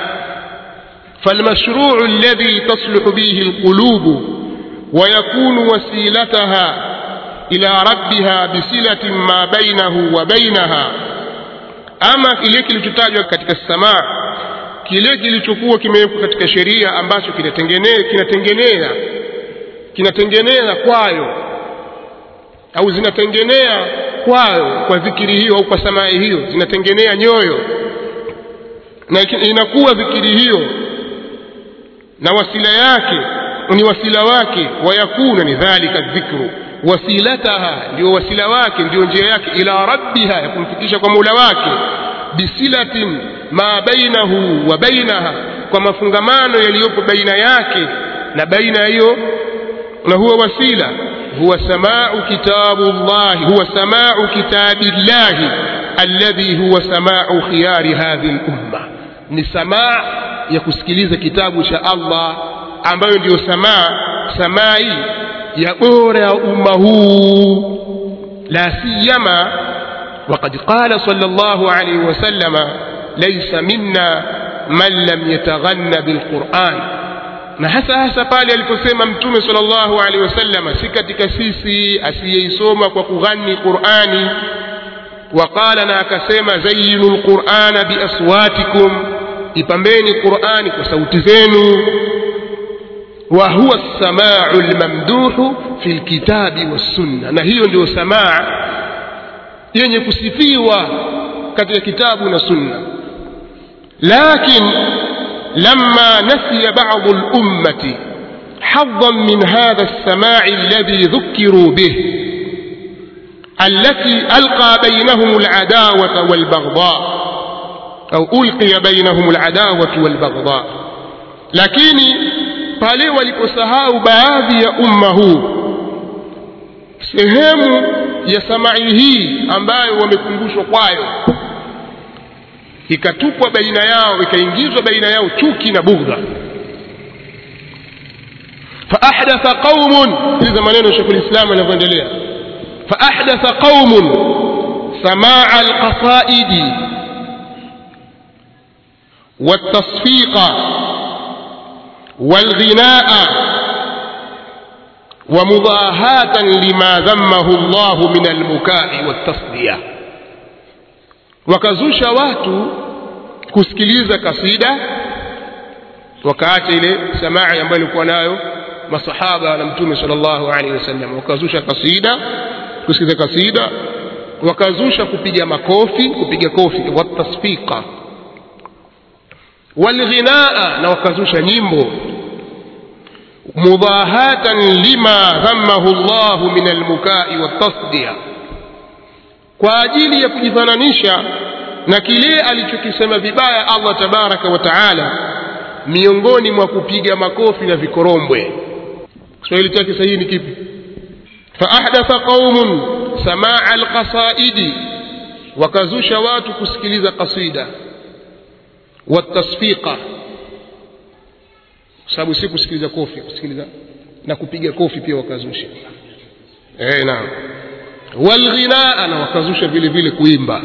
فالمشروع الذي تصلح به القلوب ويكون وسيلتها إلى ربها بصلة ما بينه وبينها أما kile kilichotajwa katika samaa kile kilichokuwa kimewekwa katika sheria ambacho kinatengenea kinatengenea kinatengenea kwayo au zinatengenea kwayo kwa dhikiri hiyo au kwa samaa hiyo zinatengenea nyoyo na inakuwa dhikiri hiyo na wasila yake ni wasila wake wayakuna ni dhalika dhikru wasilataha ndio wasila wake ndio njia yake ila rabbiha ya kumfikisha kwa mola wake bisilatin ma bainahu wa bainaha kwa mafungamano yaliyopo baina yake na baina hiyo na huwa wasila huwa samau kitabu llahi huwa samau kitabi llahi alladhi huwa samau khiyari hadhihi lumma ni samaa ya kusikiliza kitabu cha allah ambayo ndiyo samaa samai ya bora ya umma huu la siyama وقد قال صلى الله عليه وسلم ليس منا من لم يتغنى بالقرآن na hasa hasa pale aliposema mtume sallallahu alaihi wasallam si katika sisi asiyeisoma kwa kughani qurani waqala na akasema zayinu lqurana biaswatikum ipambeni qurani kwa sauti zenu wa huwa lsamau lmamduhu fi lkitabi wassunna na hiyo ndio samaa yenye kusifiwa katika kitabu na sunna lakin لما نسي بعض الأمة حظا من هذا السماع الذي ذكروا به التي ألقى بينهم العداوة والبغضاء أو ألقي بينهم العداوة والبغضاء لكن pale waliposahau baadhi ya umma huu sehemu ya samai hii ambayo wamekumbushwa kwayo ikatupwa baina yao ikaingizwa baina yao chuki na bughdha faahdatha qaumun sikiliza maneno shekhu lislam yanavyoendelea faahdatha qaumun samaa alqasaidi والتصفيق والغناء ومضاهاة لما ذمه الله من البكاء والتصديه wakazusha watu kusikiliza kasida wakaacha ile samaa ambayo ilikuwa nayo masahaba na mtume sallallahu alaihi wasallam wakazusha kasida kusikiliza kasida wakazusha kupiga makofi kupiga kofi watasfika walghinaa na wakazusha nyimbo mudahatan lima dhammahu llahu min almukai waltasdia kwa ajili ya kujifananisha na kile alichokisema vibaya allah tabaraka wa taala miongoni mwa kupiga makofi na vikorombwe kiswahili chake sahihi ni kipi faahdatha qaumun samaa alqasaidi wakazusha watu kusikiliza kasida watasfiqa kwa sababu si kusikiliza kofi kusikiliza na kupiga kofi pia wakazusha eh naam walghinaa na wakazusha vile vile kuimba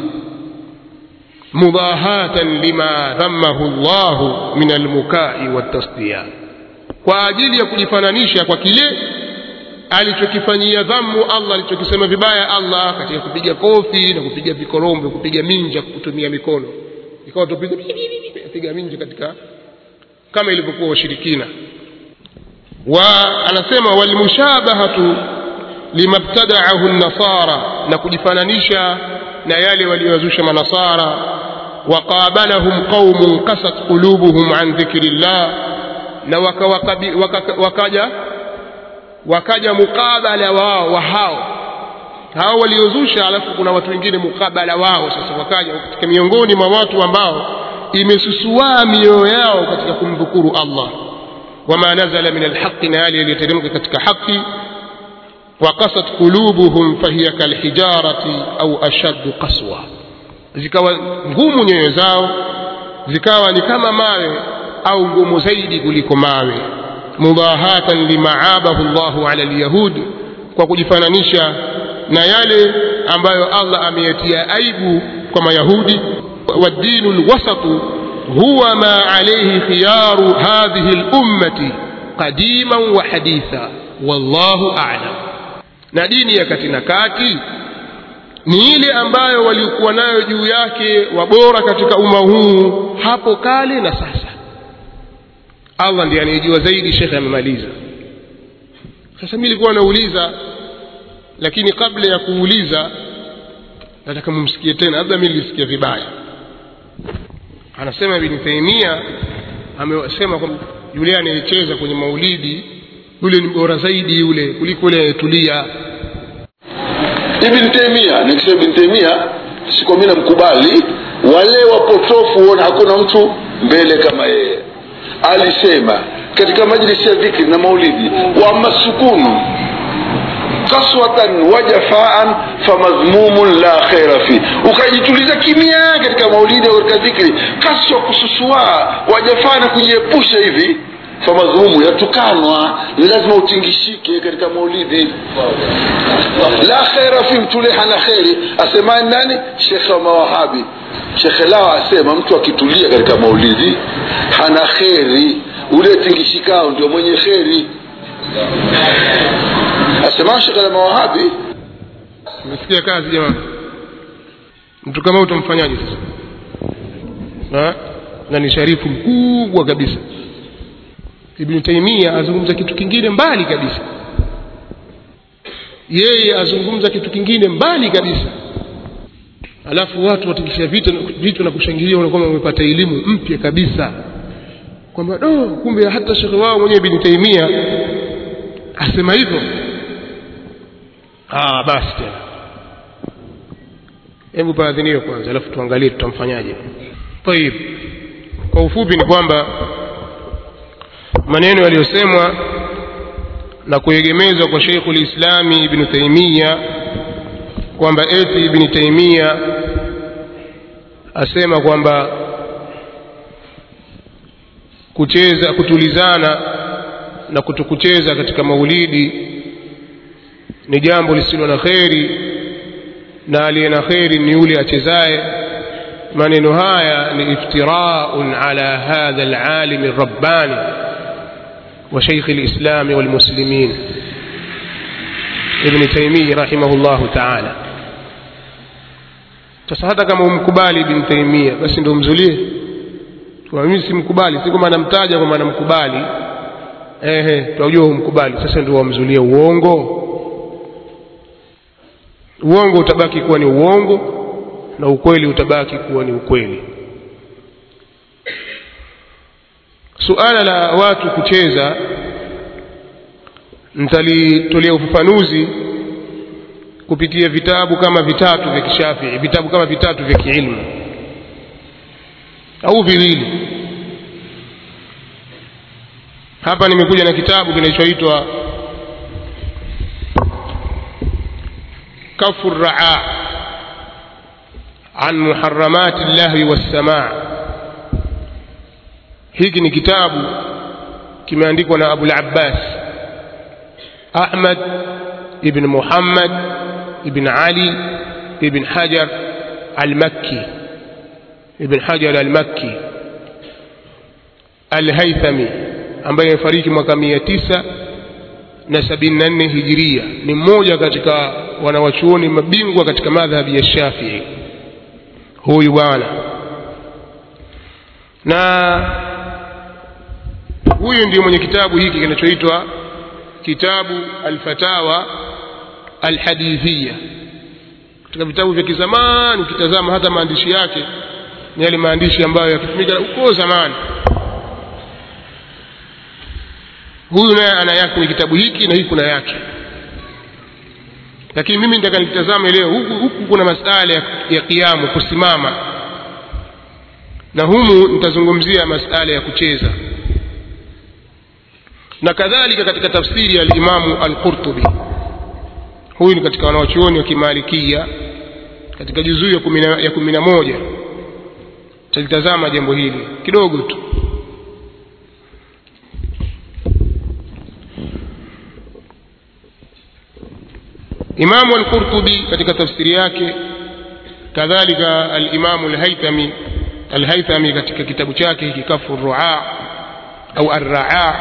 mudahatan lima dhammahu llahu min almukai waltasdiya kwa ajili ya kujifananisha kwa kile alichokifanyia dhammu allah alichokisema vibaya allah katika kupiga kofi na kupiga vikorombe kupiga minja kutumia mikono ikawa tupiga piga minja katika kama ilivyokuwa washirikina wa anasema walmushabahatu limabtadaahu nasara na kujifananisha na yale waliyozusha manasara waqabalahum qaumun kasat qulubuhum an dhikri llah na waka, waka, waka, wakaja wakaja mukabala wao wa hao hao waliozusha alafu kuna watu wengine mukabala wao sasa wakaja katika miongoni mwa watu ambao imesusuaa mioyo yao katika kumdhukuru allah wama nazala min alhaqi na yale yaliyoteremka katika haki وقست قلوبهم فهي كالحجارة أو أشد قسوة zikawa ngumu nyoyo zao zikawa ni kama mawe au ngumu zaidi kuliko mawe mudahatan limaabahu llahu ala lyahud kwa kujifananisha na yale ambayo allah ameyatia aibu kwa mayahudi waddinu lwasatu huwa ma alaihi khiyaru hadhihi lummati qadiman wa haditha wallahu alam na dini ya kati na kati ni ile ambayo walikuwa nayo juu yake wabora katika umma huu hapo kale na sasa allah ndiye anayejua zaidi shekhe amemaliza sasa mi nilikuwa nauliza lakini kabla ya kuuliza nataka mumsikie tena labda mi nilisikia vibaya anasema ibni taimia amesema kwamba yule anayecheza kwenye maulidi yule ni bora zaidi yule kuliko yule anayetulia ibn taimia nikisema ibn taimia siko mi namkubali wale wapotofu huona hakuna mtu mbele kama yeye alisema katika majlisi ya dhikri na maulidi waama sukunu kaswatan wa jafaan famadhmumun la khaira fi ukajituliza kimya katika maulidi au katika dhikri kaswa kususua wajafaa na kujiepusha hivi famadhmumu yatukanwa ni lazima utingishike katika maulidi la khaira fi mtule hana kheri asemani nani shekhe wa mawahabi shekhe lao asema mtu akitulia katika maulidi hana kheri ule tingishikao ndio mwenye kheri asema shekhe la mawahabi umesikia kazi jamani mtu kama utamfanyaje sasa na ni sharifu mkubwa kabisa ibni taimia azungumza kitu kingine mbali kabisa yeye azungumza kitu kingine mbali kabisa alafu watu watikisha vitu, vitu na kushangilia unakwamba wamepata elimu mpya kabisa kwamba do kumbe hata shekhe wao mwenyewe ibni taimia asema hivyo ah, basi tena hebu paadhiniwe kwanza alafu tuangalie tutamfanyaje tayib kwa ufupi ni kwamba maneno yaliyosemwa na kuegemezwa kwa Sheikh ulislami Ibn Taymiya kwamba eti Ibn Taymiya asema kwamba kucheza kutulizana na kutokucheza katika maulidi ni jambo lisilo na kheri na aliye na kheri ni yule achezaye maneno haya ni iftiraun ala hadha alalimi rabbani وشيخ الإسلام والمسلمين ابن تيمية رحمه الله تعالى sasa hata kama umkubali ibn taimia basi ndo umzulie mimi simkubali si kwamba namtaja kwamba namkubali ehe tunajua umkubali sasa ndio wamzulie uongo uongo utabaki kuwa ni uongo na ukweli utabaki kuwa ni ukweli suala la watu kucheza nitalitolea ufafanuzi kupitia vitabu kama vitatu vya kishafii vitabu kama vitatu vya kiilmu au viwili hapa nimekuja na kitabu kinachoitwa kafu raa an muharamati llahwi wassamaa hiki ni kitabu kimeandikwa na abul abbas ahmad ibn muhammad ibn ali ibn hajar almakki ibn hajar almakki alhaithami ambaye amefariki mwaka mia tisa na sabini na nne hijiria ni mmoja katika wanawachuoni mabingwa katika madhhabi ya shafii huyu bwana na huyu ndiyo mwenye kitabu hiki kinachoitwa kitabu alfatawa alhadithia katika vitabu vya kizamani ukitazama hata maandishi yake ni yale maandishi ambayo yakitumika huko zamani huyu naye ana yake kwenye kitabu hiki na hii kuna yake lakini mimi nitaka nikitazame leo huku, huku kuna masala ya, ya kiamu kusimama na humu nitazungumzia masala ya kucheza na kadhalika katika tafsiri ya alimamu alqurtubi huyu ni katika wanawachuoni wa kimalikia katika juzuu ya kumi na- ya kumi na moja talitazama jambo hili kidogo tu imamu alqurtubi katika tafsiri yake kadhalika alimamu alhaithami alhaithami katika kitabu chake hiki kafu ruaa au arraa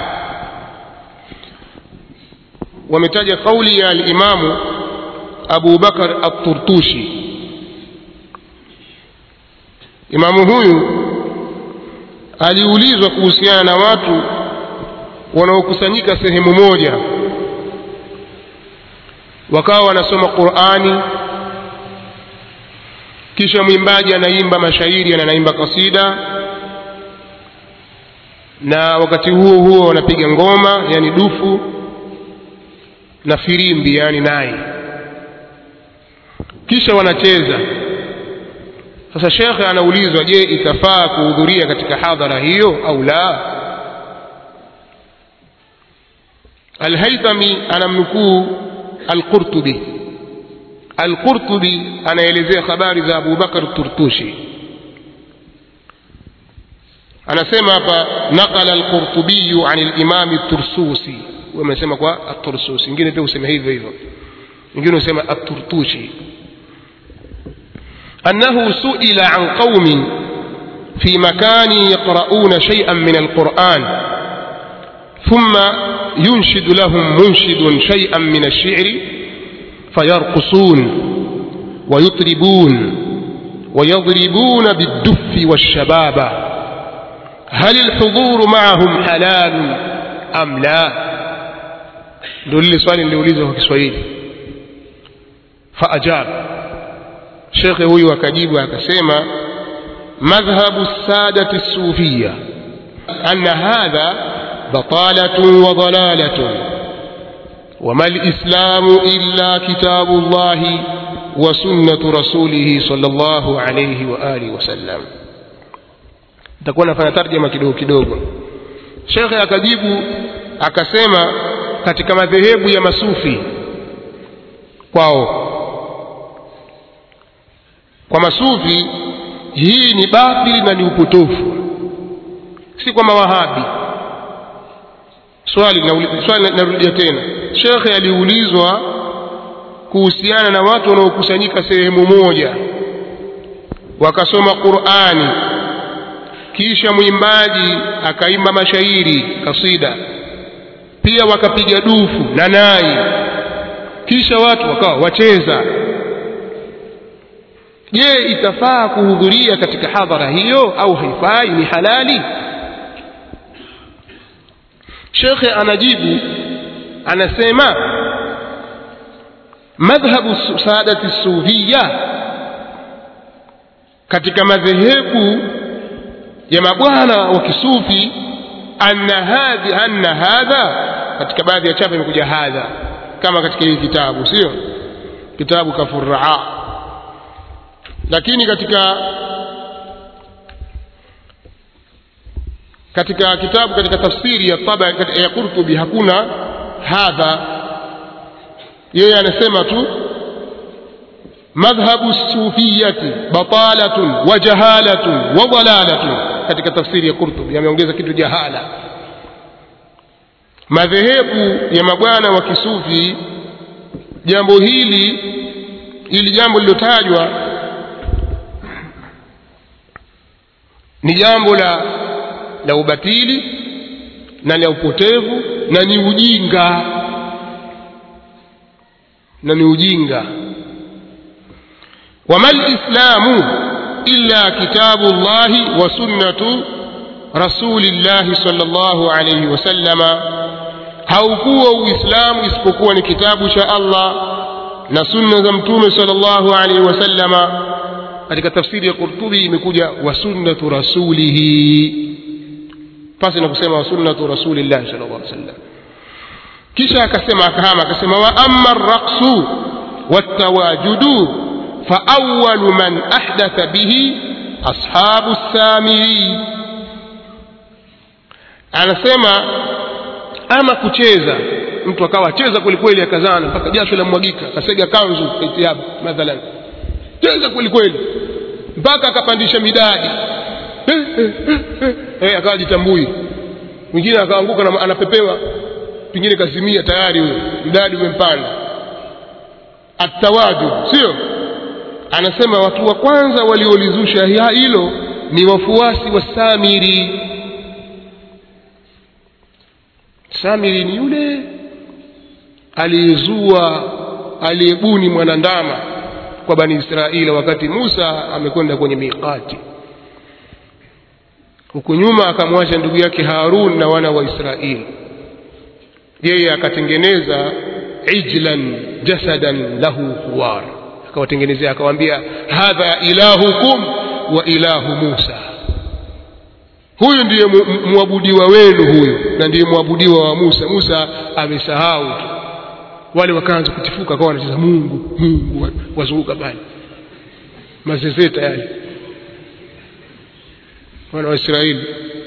wametaja kauli ya alimamu abu bakar alturtushi imamu huyu aliulizwa kuhusiana na watu wanaokusanyika sehemu moja wakawa wanasoma qurani kisha mwimbaji anaimba mashairi na anaimba kasida na wakati huo huo wanapiga ngoma yani dufu na firimbi yani nai kisha wanacheza sasa shekhe anaulizwa je itafaa kuhudhuria katika hadhara hiyo au la alhaithami anamnukuu alqurtubi alqurtubi anaelezea habari za abu bakar turtushi anasema hapa naqala alqurtubiyu an limami tursusi wamesema kwa atursusi ingine pia useme hivyo hivyo ingine usema aturtushi أنه سئل عن قوم في مكان يقرؤون شيئا من القرآن ثم ينشد لهم منشد شيئا من الشعر فيرقصون ويطربون ويضربون بالدف والشبابة هل الحضور معهم حلال أم لا ndio lile swali niliulizwa kwa kiswahili faajab shekhe huyu akajibu akasema madhhabu sadati sufiya anna hadha batalatun wa dalalatun وما الإسلام إلا كتاب الله وسنة رسوله صلى الله عليه وآله وسلم تكون نفanya tarjama kidogo kidogo shekhe akajibu akasema katika madhehebu ya masufi kwao kwa masufi hii ni batili na ni upotofu si kwa mawahabi swali swali narudia tena shekhe aliulizwa kuhusiana na watu wanaokusanyika sehemu moja wakasoma qurani kisha mwimbaji akaimba mashairi kasida pia wakapiga dufu na nai kisha watu wakawa wacheza je itafaa kuhudhuria katika hadhara hiyo au haifai ni halali shekhe anajibu anasema madhhabu saadati sufiya katika madhehebu ya mabwana wa kisufi anna hadhi anna hadha katika baadhi ya chapa imekuja hadha kama katika hii kitabu sio kitabu kafuraa lakini katika katika kitabu katika tafsiri ya taba ya Qurtubi hakuna hadha yeye anasema tu madhhabu sufiyati batalatun wa jahalatun wa dalalatun katika tafsiri ya Qurtubi ameongeza kitu jahala madhehebu ya mabwana wa kisufi jambo hili ili jambo lilotajwa ni jambo la la ubatili na la upotevu na ni ujinga na ni ujinga wama lislamu illa kitabu llahi wa sunnatu rasulillahi sallallahu alayhi wasallama haukuwa uislamu isipokuwa ni kitabu cha allah na sunna za mtume sallallahu alayhi wasallama katika tafsiri ya qurtubi imekuja wa sunnatu rasulihi pasi na kusema wa sunnatu rasulillahi sallallahu alayhi wasallam kisha akasema akahama akasema wa amma arraqsu wattawajudu فأول من أحدث به أصحاب السامري anasema ama kucheza mtu akawa cheza kwelikweli akazana mpaka jasho lamwagika akasega kanzu itiabu mathalan cheza kwelikweli mpaka akapandisha midadi hey, akawa jitambui mwingine akaanguka na anapepewa pengine kazimia tayari huyo mdadi umempanda atawaju sio anasema watu wa kwanza waliolizusha hilo ni wafuasi wa Samiri. Samiri ni yule aliyezua aliyebuni mwanandama kwa bani Israeli wakati Musa amekwenda kwenye miqati. Huku nyuma akamwacha ndugu yake Harun na wana wa Israeli, yeye akatengeneza ijlan jasadan lahu huwar akawatengenezea akawaambia hadha ilahukum wa ilahu Musa huyu ndiye mwabudiwa wenu huyu na ndiye mwabudiwa wa Musa Musa amesahau tu wale wakaanza kutifuka kwa wanacheza Mungu Mungu wazunguka pale mazezeta yale wana wa Israeli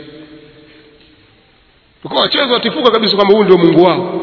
ukawa wacheza watifuka kabisa kwamba huyu ndio Mungu wao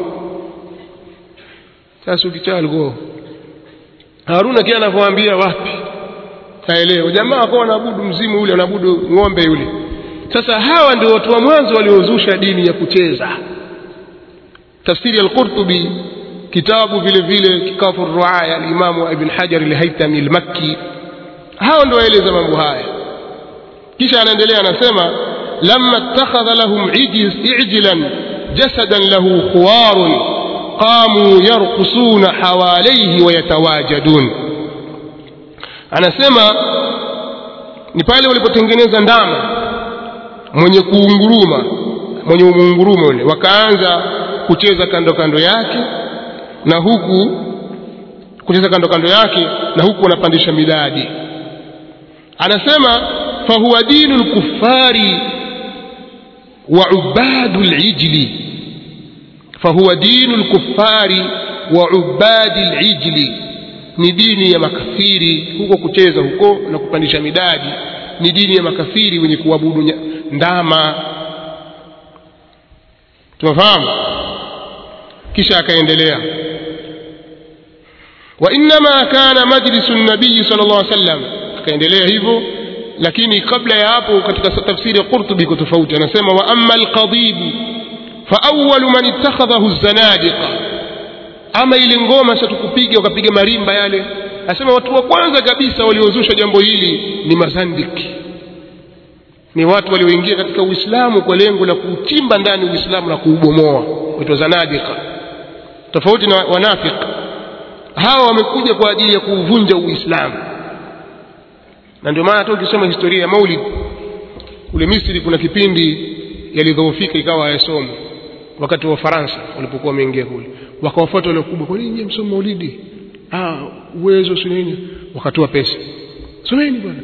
sasa ukichaa alikuwa Haruna kile anavyoambia wapi kaelewa jamaa kwa wanaabudu mzimu ule wanaabudu ng'ombe yule sasa hawa ndio watu wa mwanzo waliozusha dini ya kucheza tafsiri al-Qurtubi kitabu vile vile kikafu ruaya al-Imam Ibn Hajar al-Haytami al-Makki hao ndio waeleza mambo haya kisha anaendelea anasema lamma ittakhadha lahum ijlan jasadan lahu khuwarun qamu yarqusuna hawalaihi wayatawajadun anasema ni pale walipotengeneza ndama mwenye kuunguruma mwenye muunguruma ule wakaanza kucheza kando kando yake na huku kucheza kando kando yake na huku wanapandisha midadi anasema fahuwa dinu lkuffari wa ubadu lijli fahuwa dinu lkuffari wa ubadi lijli ni dini ya makafiri huko kucheza huko na kupandisha midadi ni dini ya makafiri wenye kuabudu ndama tunafahamu kisha akaendelea وإنما كان مجلس النبي صلى الله عليه وسلم akaendelea hivyo lakini kabla ya hapo katika tafsiri ya Qurtubi iko tofauti anasema wa amma alqadibu fa awwalu man ittakhadhahu zanadiqa ama ile ngoma sasa tukupiga wakapiga marimba yale anasema watu wa kwanza kabisa waliozusha jambo hili ni mazandiki ni watu walioingia katika Uislamu kwa lengo la kuchimba ndani Uislamu na kuubomoa waitwa zanadiqa tofauti na wanafiki hawa wamekuja kwa ajili ya kuuvunja Uislamu na ndio maana hata ukisoma historia ya Maulid kule Misri kuna kipindi yalidhoofika ikawa hayasomwi wakati wa Faransa walipokuwa wameingia kule wakawafuata wale wakubwa kwa nini msomo Maulidi ah uwezo si nini wakatoa pesa someni bwana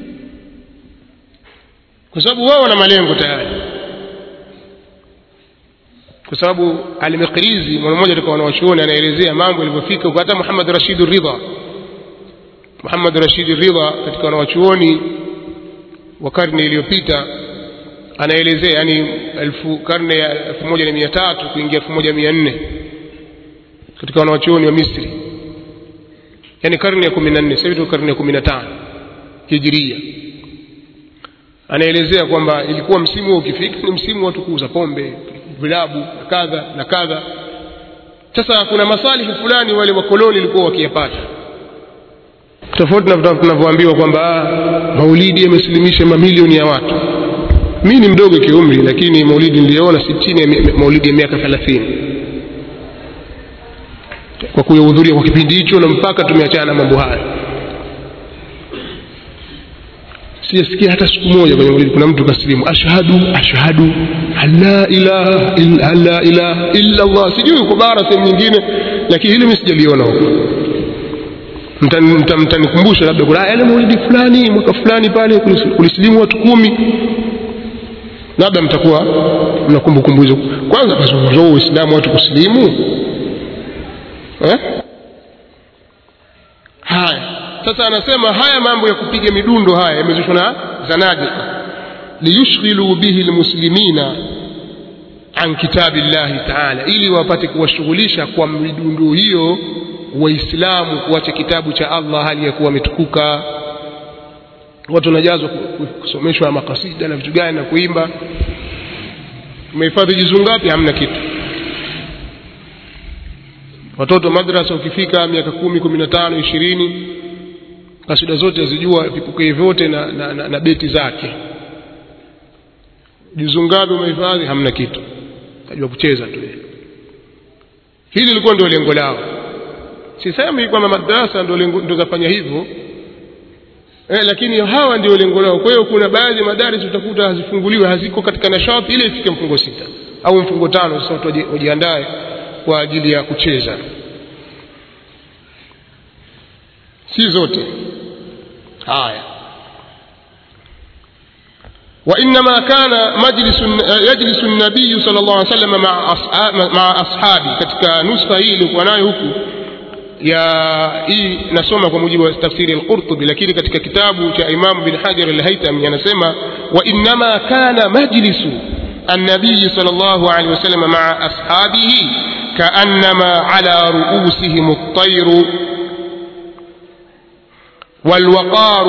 kwa sababu wao wana malengo tayari kwa sababu Al-Maqrizi mwana mmoja alikuwa wanawachuoni anaelezea mambo yalivyofika huko hata Muhammad Rashid Ridha Muhammad Rashid Ridha katika wanawachuoni wa karne iliyopita anaelezea yani elfu karne ya elfu moja na mia tatu kuingia elfu moja mia nne katika wanawachuoni wa Misri yani karne ya kumi na nne sasa hivi karne ya kumi na tano hijiria anaelezea kwamba ilikuwa msimu huo ukifika ni msimu watu kuuza pombe vilabu na kadha na kadha sasa kuna masalihi fulani wale wakoloni walikuwa wakiyapata tofauti na tunavyoambiwa kwamba maulidi yamesilimisha mamilioni ya watu mi ni mdogo kiumri lakini maulidi niliyoona si chini ya maulidi ya miaka thelathini kwa kuyahudhuria kwa kipindi hicho na mpaka tumeachana na mambo haya sijasikia hata siku moja kwenye maulidi kuna mtu kasilimu ashhadu ashhadu la ilaha illa la ilaha illa Allah sijui uko bara sehemu nyingine lakini hili mimi sijaliona huko mtanikumbusha labda kuna yale maulidi fulani mwaka fulani pale kulisilimu watu kumi labda mtakuwa mna kumbukumbu hizo kwanza kazungumzwa uislamu watu kusilimu eh? haya sasa anasema haya mambo ya kupiga midundo haya yamezushwa na zanadika liyushghilu bihi lmuslimina an kitabi llahi taala ili wapate kuwashughulisha kwa midundo hiyo waislamu kuacha kitabu cha allah hali ya kuwa wametukuka watu wanajazwa kusomeshwa makasida na vitu gani na kuimba umehifadhi juzuu ngapi hamna kitu watoto madrasa ukifika miaka kumi kumi na tano ishirini kasida zote azijua vipokee vyote na, na, na, na beti zake juzuu ngapi umehifadhi hamna kitu kajua kucheza tu hili lilikuwa ndio lengo lao sisemi kwamba madrasa ndio zafanya hivyo eh, lakini hawa ndio lengo lao kwa hiyo kuna baadhi ya madaris utakuta hazifunguliwe haziko katika nashati ile ifike mfungo sita au mfungo tano sasa watu wajiandae kwa ajili ya kucheza si zote haya وإنما كان مجلس يجلس النبي صلى الله عليه وسلم مع أصحاب مع أصحابه katika nuskha hii ilikuwa nayo huku ya hii nasoma kwa mujibu wa tafsiri al-Qurtubi lakini katika kitabu cha Imam bin Hajar al-Haytami anasema wa innama kana majlisu النبي صلى الله عليه وسلم مع أصحابه كأنما على رؤوسهم الطير والوقار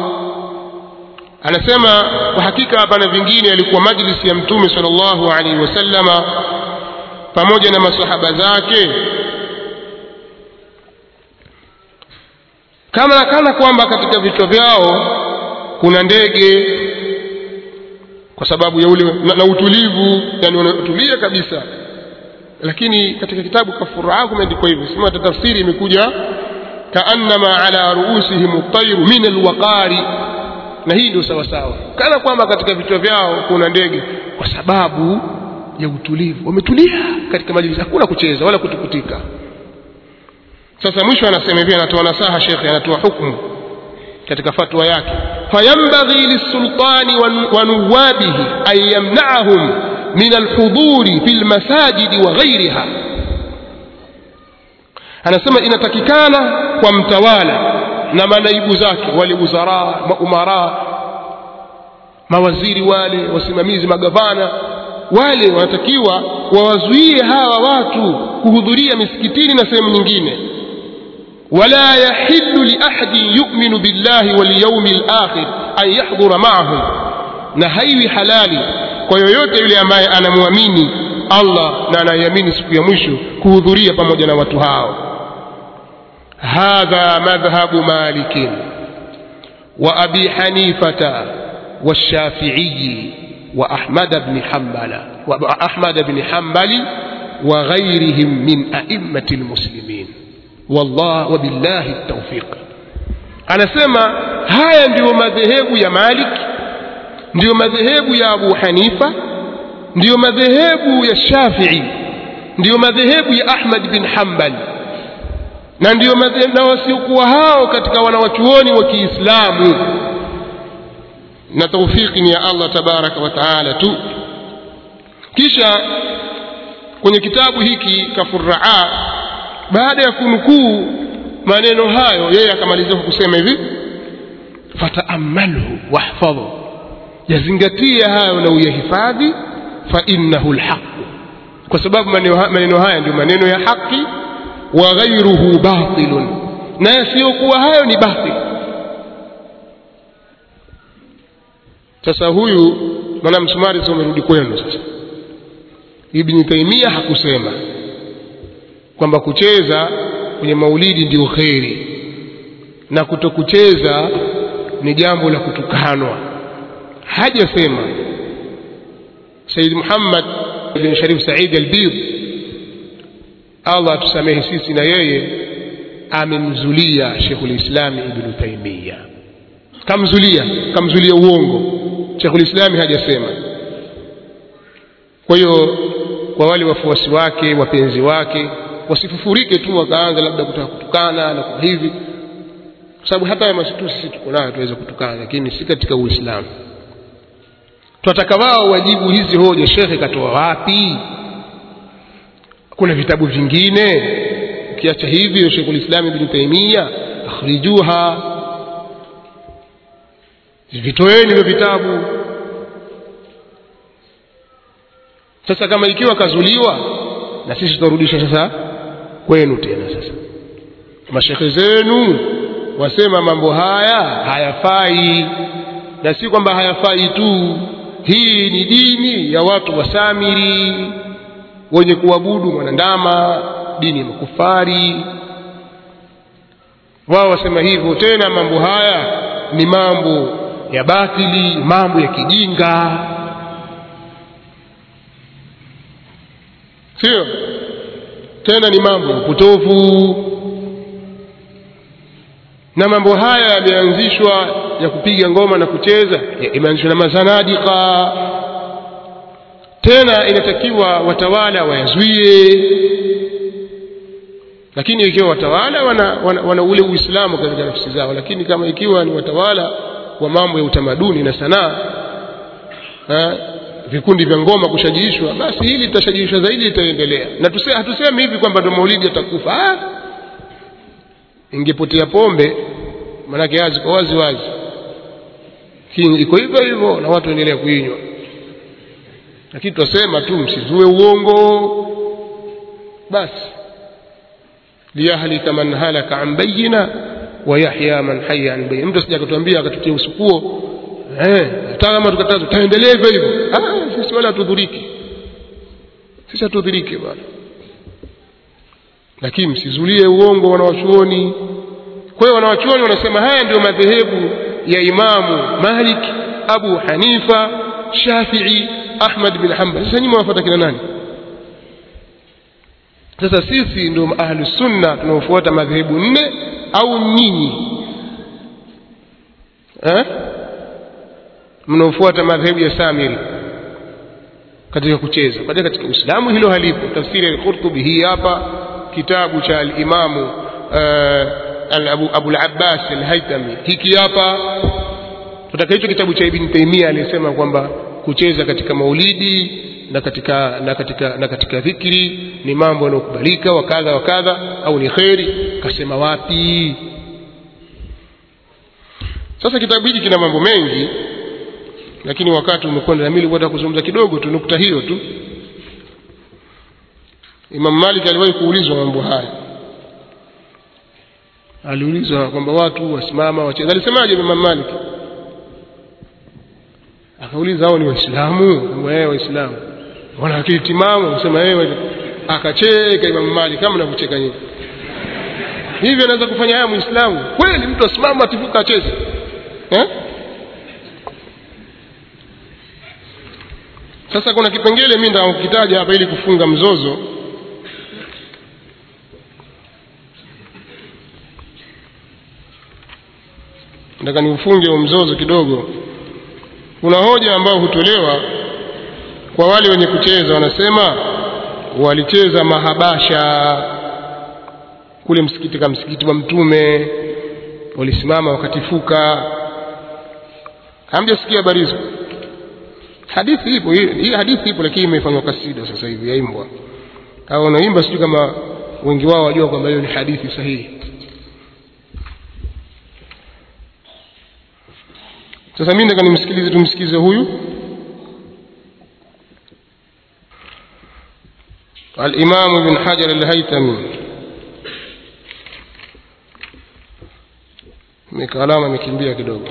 anasema kwa hakika hapana vingine yalikuwa majlisi ya mtume sallallahu alaihi wasallama pamoja na masahaba zake kama kana kwamba katika vichwa vyao kuna ndege kwa sababu ya ule na, na utulivu yani wanatulia kabisa lakini katika kitabu kafuraa kumeandikwa hivyo sema tafsiri imekuja kaannama ala ruusihim at-tayru min al-waqari na hii ndio sawa sawa kana kwamba katika vichwa vyao kuna ndege kwa sababu ya utulivu wametulia katika majlisi hakuna kucheza wala kutukutika sasa mwisho anasema hivi anatoa nasaha shekhe anatoa hukumu katika fatwa yake fayambaghi lisultani wa nuwabihi an yamna'ahum min alhuduri fi almasajidi wa ghayriha anasema inatakikana kwa mtawala na manaibu zake wale wuzara maumara mawaziri wale wasimamizi magavana wale wanatakiwa wawazuie hawa watu kuhudhuria misikitini na sehemu nyingine ولا يحل لأحد يؤمن بالله واليوم الآخر أن يحضر معهم نهيوي حلالي kwa yoyote yule ambaye anamwamini Allah na anaiamini siku ya mwisho kuhudhuria pamoja na watu hao hadha madhhabu malik wa abi hanifata والشافعي وأحمد بن حنبل وأحمد بن حنبل وغيرهم من أئمة المسلمين والله وبالله التوفيق anasema haya ndiyo madhehebu ya Malik ndiyo madhehebu ya Abu Hanifa ndiyo madhehebu ya Shafi'i ndiyo madhehebu ya Ahmad bin Hanbal na ndiyo madhehebu na wasiokuwa hao katika wanawachuoni wa Kiislamu na taufiki ni ya Allah tabaraka wa taala tu kisha kwenye kitabu hiki kafuraa baada ya kunukuu maneno hayo yeye akamalizia kwa kusema hivi fataamalhu wahfadhu yazingatie hayo na uyahifadhi fa innahu lhaqu kwa sababu maneno haya ndio maneno ya haki wa ghairuhu batilun na yasiyokuwa hayo ni batil sasa huyu maana msumari sasa umerudi kwenu sasa ibni taimia hakusema kwamba kucheza kwenye maulidi ndio kheri na kutokucheza ni jambo la kutukanwa hajasema said muhammad bin sharif said albid allah atusamehe sisi na yeye amemzulia shekhulislami ibnu taimia kamzulia kamzulia uongo shekhulislami hajasema kwa hiyo kwa wale wafuasi wake wapenzi wake wasifufurike tu wakaanza labda kutaka kutukana na kwa hivi kwa sababu hata haya masitu sisi tuko nayo tuweza kutukana lakini si katika uislamu twataka wao wajibu hizi hoja shekhe katoa wapi kuna vitabu vingine ukiacha hivyo shekhulislam ibni taimia akhrijuha vitoeni hivyo vitabu sasa kama ikiwa kazuliwa na sisi tutarudisha sasa kwenu tena sasa mashekhe zenu wasema mambo haya hayafai na si kwamba hayafai tu hii ni dini ya watu wasamiri wenye kuabudu mwanandama dini ya makufari wao wasema hivyo tena mambo haya ni mambo ya batili mambo ya kijinga sio tena ni mambo ya upotofu na mambo haya yameanzishwa ya kupiga ngoma na kucheza imeanzishwa na mazanadika tena inatakiwa watawala wayazuie lakini ikiwa watawala wana, wana, wana ule uislamu katika nafsi zao lakini kama ikiwa ni watawala wa mambo ya utamaduni na sanaa vikundi vya ngoma kushajiishwa basi hili litashajiishwa zaidi litaendelea na tuse, hatusemi hivi kwamba ndo maulidi atakufa ingepotea pombe maanake azi kwa wazi wazi iko hivyo hivyo na watu waendelea kuinywa lakini twasema tu msizue uongo basi liyahlika man halaka an bayina wa yahya man haya an bayina mtu asija akatuambia akatutia usukuo eh hata kama tukataza taendelea hivyo hivyo ah sisi wala hatudhuriki sisi hatudhuriki bwana lakini msizulie uongo wanawachuoni kwa hiyo wanawachuoni wanasema haya ndio madhehebu ya imamu malik abu hanifa shafii ahmad bin hanbal sasa nyinyi mwafuata kina nani sasa sisi ndio ahlu sunna tunaofuata madhehebu nne au nyinyi eh? mnaofuata madhehebu ya samiri katika kucheza baadaye katika uislamu hilo halipo tafsiri al-qurtubi hii hapa kitabu cha al-imamu uh, abu, abu al-abbas al-haytami hiki hapa tutaka hicho kitabu cha ibn taimia aliyesema kwamba kucheza katika maulidi na katika na katika na katika dhikri ni mambo yanayokubalika wa kadha wa kadha au ni kheri kasema wapi sasa kitabu hiki kina mambo mengi lakini wakati umekwenda na mimi nilikuwa kuzungumza kidogo tu nukta hiyo tu Imam Malik aliwahi kuulizwa mambo haya aliulizwa kwamba watu wasimama wacheza alisemaje Imam Malik akauliza hao ni waislamu kwamba yeye waislamu wana akili timamu akasema yeye akacheka Imam Malik kama mnavyocheka nyinyi hivi anaweza kufanya haya muislamu kweli mtu asimama atifuka acheze eh sasa kuna kipengele mimi ndio kukitaja hapa ili kufunga mzozo nataka niufunge mzozo kidogo kuna hoja ambayo hutolewa kwa wale wenye kucheza wanasema walicheza mahabasha kule msikiti kama msikiti wa mtume walisimama wakatifuka hamjasikia habari hizo hadithi ipo hii hadithi ipo lakini imefanywa kasida sasa hivi yaimbwa au wanaimba sijui kama wengi wao wajua kwamba hiyo ni hadithi sahihi sasa mimi nataka nimsikilize tumsikize huyu الإمام ابن حجر الهيثمي mikalama imekimbia kidogo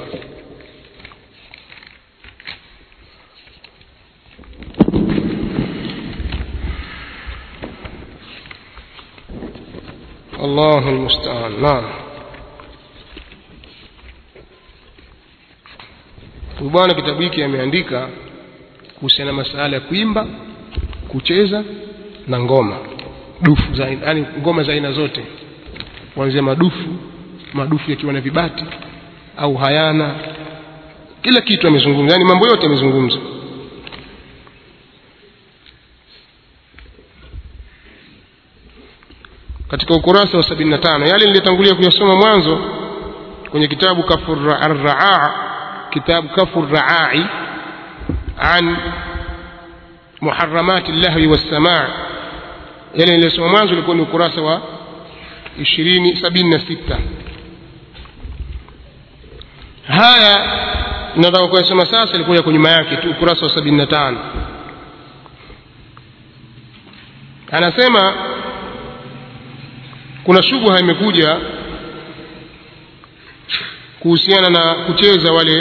الله المستعان نعم bwana kitabu hiki ameandika kuhusiana na masala ya kuimba kucheza na ngoma dufu za yani ngoma za aina zote kuanzia madufu madufu yakiwa na vibati au hayana kila kitu amezungumza yani mambo yote amezungumza katika ukurasa wa 75 yale nilitangulia kuyasoma mwanzo kwenye kitabu kafur ar-raa kitabu kafur raai an muharramati llahwi wassamaa yale nilisoma mwanzo ilikuwa ni ukurasa wa 20 76 haya nataka kuyasoma sasa ilikuwa kwa nyuma yake tu ukurasa wa 75 anasema kuna shubha imekuja kuhusiana na kucheza wale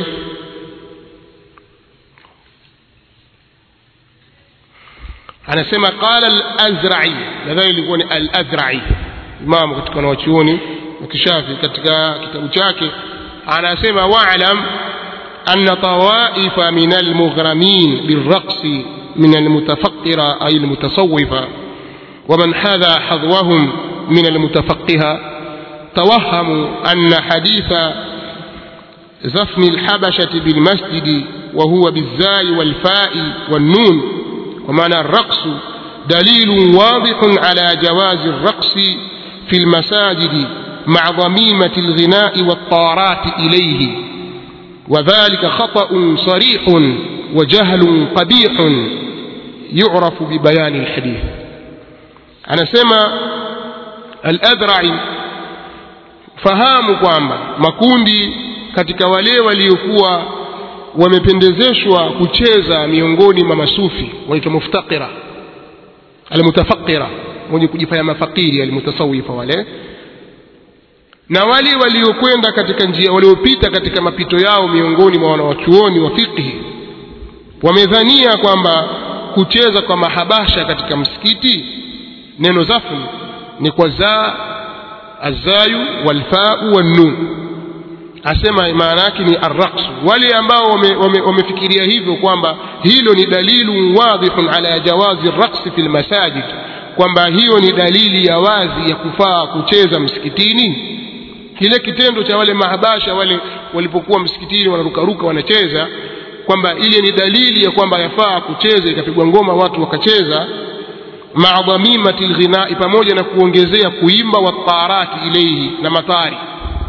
anasema qala al-azra'i nadhani ilikuwa ni al-azra'i imamu katika wanawachuoni wa kishafi katika kitabu chake anasema wa'lam anna tawaifa min al-mughramin بالرقص من المتفقرة أي المتصوفة ومن حذا حظوهم من المتفقهة توهموا أن حديث زفن الحبشة بالمسجد وهو بالزاي والفاء والنون ومعنى الرقص دليل واضح على جواز الرقص في المساجد مع ضميمة الغناء والطارات إليه وذلك خطأ صريح وجهل قبيح يعرف ببيان الحديث أنا سمع الأذرعي fahamu kwamba makundi katika wale waliokuwa wamependezeshwa kucheza miongoni mwa masufi wanaitwa muftakira almutafakira mwenye kujifanya mafakiri almutasawifa wale na wale waliokwenda katika njia waliopita katika mapito yao miongoni mwa wanawachuoni wa fiqhi wamedhania kwamba kucheza kwa mahabasha katika msikiti neno zafni ni kwa zaa azayu walfau wannun asema maana yake ni arraqs wale ambao wamefikiria wame, wame hivyo kwamba hilo ni dalilu wadhihun ala jawazi raqsi fi lmasajid kwamba hiyo ni dalili ya wazi ya kufaa kucheza msikitini kile kitendo cha wale mahabasha wale walipokuwa msikitini wanarukaruka wanacheza kwamba ile ni dalili ya kwamba yafaa kucheza ikapigwa ngoma watu wakacheza maa dhamimati lghinai pamoja na kuongezea kuimba watarati ilaihi na matari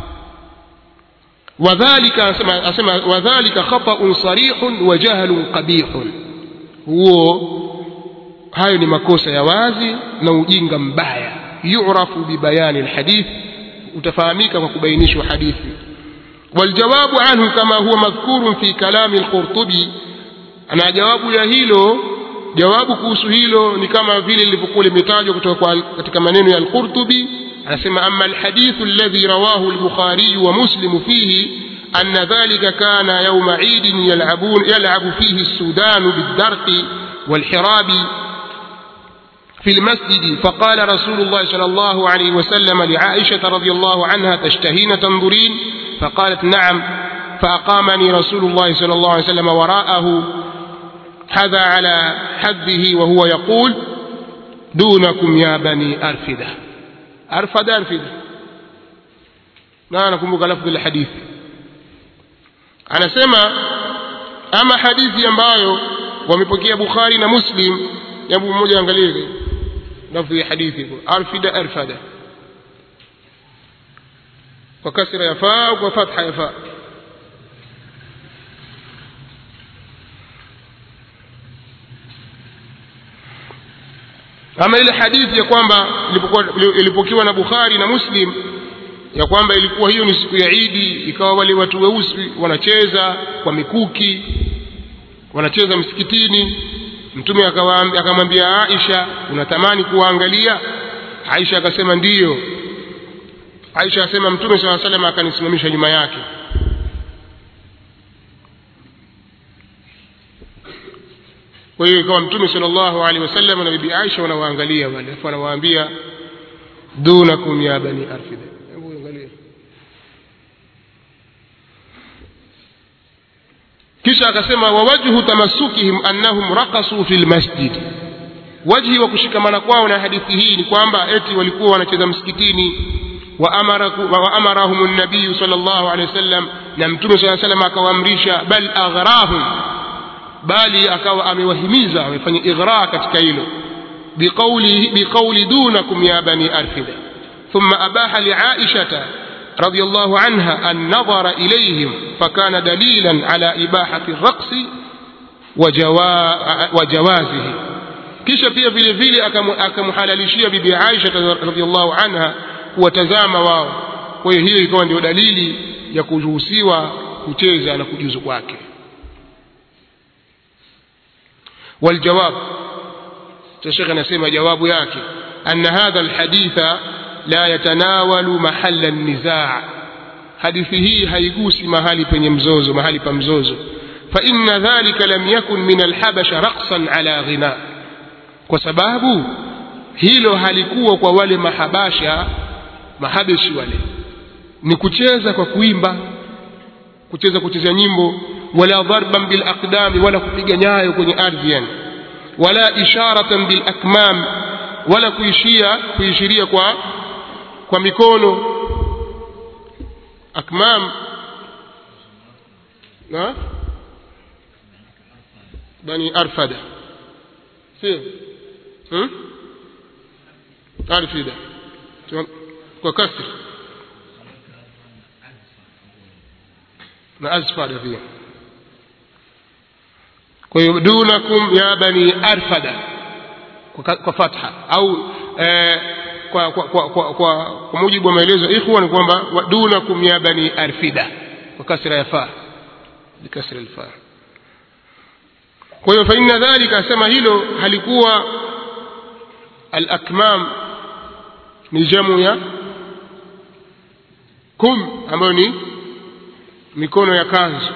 wadhalika asema, asema wadhalika khataun sarihun wa jahlun qabihun huo hayo ni makosa ya wazi na ujinga mbaya yurafu bibayani lhadith utafahamika kwa kubainishwa hadithi waljawabu anhu kama huwa madhkurun fi kalami lqurtubi na jawabu ya hilo jawabu kuhusu hilo ni kama vile lilivyokuwa limetajwa kutoka katika maneno ya al-Qurtubi anasema amma alhadithu alladhi rawahu al-Bukhari wa Muslim fihi أن ذلك كان يوم عيد يلعبون يلعب فيه السودان بالدرق والحراب في المسجد فقال رسول الله صلى الله عليه وسلم لعائشة رضي الله عنها تشتهين تنظرين فقالت نعم فأقامني رسول الله صلى الله عليه وسلم وراءه حذا على حده وهو يقول دونكم يا بني أرفدة أرفد أرفدة لا نكمك لفظ الحديث anasema ama hadithi ambayo wamepokea bukhari na muslim jambo mmoja angalie lafzi ya hadithi arfida arfada kwa kasra ya faa au kwa fatha ya faa ama ile hadithi ya kwamba ilipokiwa na bukhari na muslim ya kwamba ilikuwa hiyo ni siku ya idi ikawa wale watu weusi wanacheza kwa mikuki wanacheza msikitini mtume akamwambia aisha unatamani kuwaangalia aisha akasema ndiyo aisha asema mtume saa salam akanisimamisha nyuma yake kwa hiyo ikawa mtume sal llahu alehi wasallam na bibi aisha wanawaangalia wale alafu anawaambia dunakum ya bani arfida hebu angalia kisha akasema wawajhu tamasukihim annahum raqasuu fi lmasjid wajhi wa kushikamana kwao na hadithi hii ni kwamba eti walikuwa wanacheza msikitini waamarahum wa nabiyu sal llahu alehi wasallam na mtume saa salam akawaamrisha bal aghrahum bali akawa amewahimiza amefanya ighra katika hilo biqauli biqauli dunakum ya bani arfida thumma abaha liaishata رضي الله عنها النظر إليهم فكان دليلا على إباحة الرقص وجوا وجوازه kisha pia vile vile akamhalalishia bibi Aisha radhiallahu anha kuwatazama wao. Kwa hiyo hiyo ikawa ndio dalili ya kuruhusiwa kucheza na kujuzu kwake. Waljawab, Sheikh anasema jawabu yake anna hadha alhaditha la yatanawalu mahalla nizaa, hadithi hii haigusi mahali penye mzozo, mahali pa mzozo. fa inna dhalika lam yakun min alhabasha raqsan ala ghina, kwa sababu hilo halikuwa kwa wale mahabasha mahabeshi wale, ni kucheza kwa kuimba, kucheza kucheza nyimbo, wala dharban bil aqdami, wala kupiga nyayo kwenye ardhi yani, wala isharatan bil akmam, wala kuishia kuishiria kwa kwa mikono akmam na bani arfada sio hmm? arfida kwa kasri na azfada pia kwa hiyo dunakum ya bani arfada kwa, kwa fatha au eh, kwa, kwa, kwa, kwa, kwa, kwa mujibu wa maelezo ya ikhwa ni kwamba dunakum ya bani arfida kwa kasra ya fa bikasra alfa kwa hiyo faina dhalika asema hilo halikuwa alakmam ni jamu ya kum ambayo ni mikono ya kanzu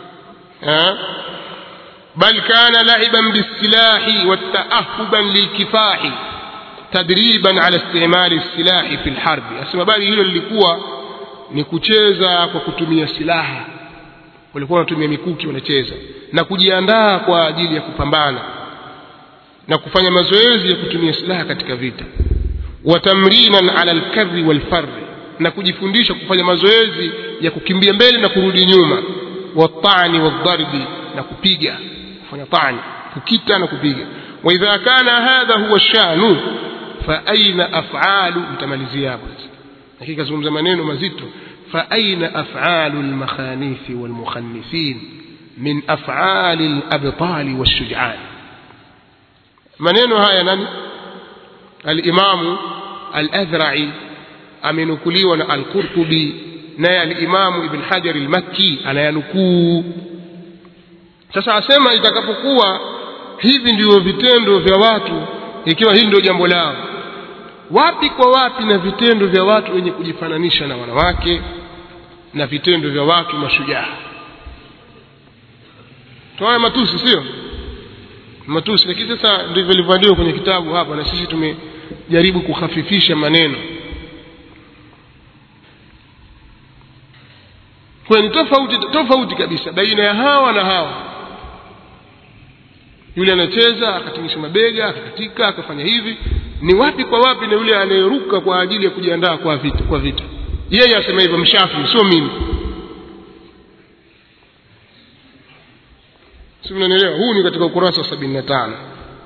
bal kana laiban bisilahi wataahuban lilkifahi tadriban ala istimali silahi fi lharbi, asema bali hilo lilikuwa ni kucheza kwa kutumia silaha. Walikuwa wanatumia mikuki wanacheza na kujiandaa kwa ajili ya kupambana na kufanya mazoezi ya kutumia silaha katika vita. Wa tamrinan ala alkarri walfarri, na kujifundisha kufanya mazoezi ya kukimbia mbele na kurudi nyuma. Watani wadharbi, na kupiga, kufanya tani, kukita na kupiga. Wa idha kana hadha huwa shanu faaina afalu mtamalizia hapo sasa lakini kazungumza maneno mazito faaina afalu lmakhanithi walmukhannisin min afali labtali walshujan maneno haya nani alimamu aladhrai amenukuliwa na alqurtubi naye alimamu ibn hajar almakki anayanukuu sasa asema itakapokuwa hivi ndivyo vitendo vya watu ikiwa hili ndio jambo lao wapi kwa wapi na vitendo vya watu wenye kujifananisha na wanawake na vitendo vya watu mashujaa tuaya matusi sio matusi lakini sasa ndivyo ilivyoandikwa kwenye kitabu hapa na sisi tumejaribu kukhafifisha maneno kwa ni tofauti tofauti kabisa baina ya hawa na hawa yule anacheza akatingisha mabega akakatika akafanya hivi ni wapi kwa wapi na yule anayeruka kwa ajili ya kujiandaa kwa vita kwa vita yeye asema hivyo mshafi sio mimi si mnanielewa huu ni katika ukurasa wa sabini na tano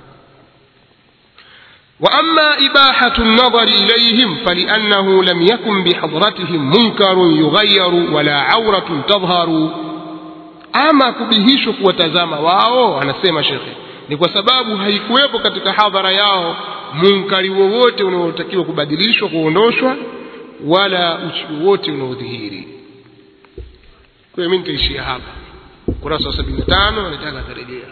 وأما إباحة النظر إليهم فلأنه لم يكن بحضرتهم منكر يغير ولا عورة تظهر ama kubihishwa kuwatazama wao anasema shekhe ni kwa sababu haikuwepo katika hadhara yao munkari wowote unaotakiwa kubadilishwa kuondoshwa wala uchi wowote unaodhihiri kwa hiyo mimi nitaishia hapa ukurasa wa sabini na tano anataka atarejea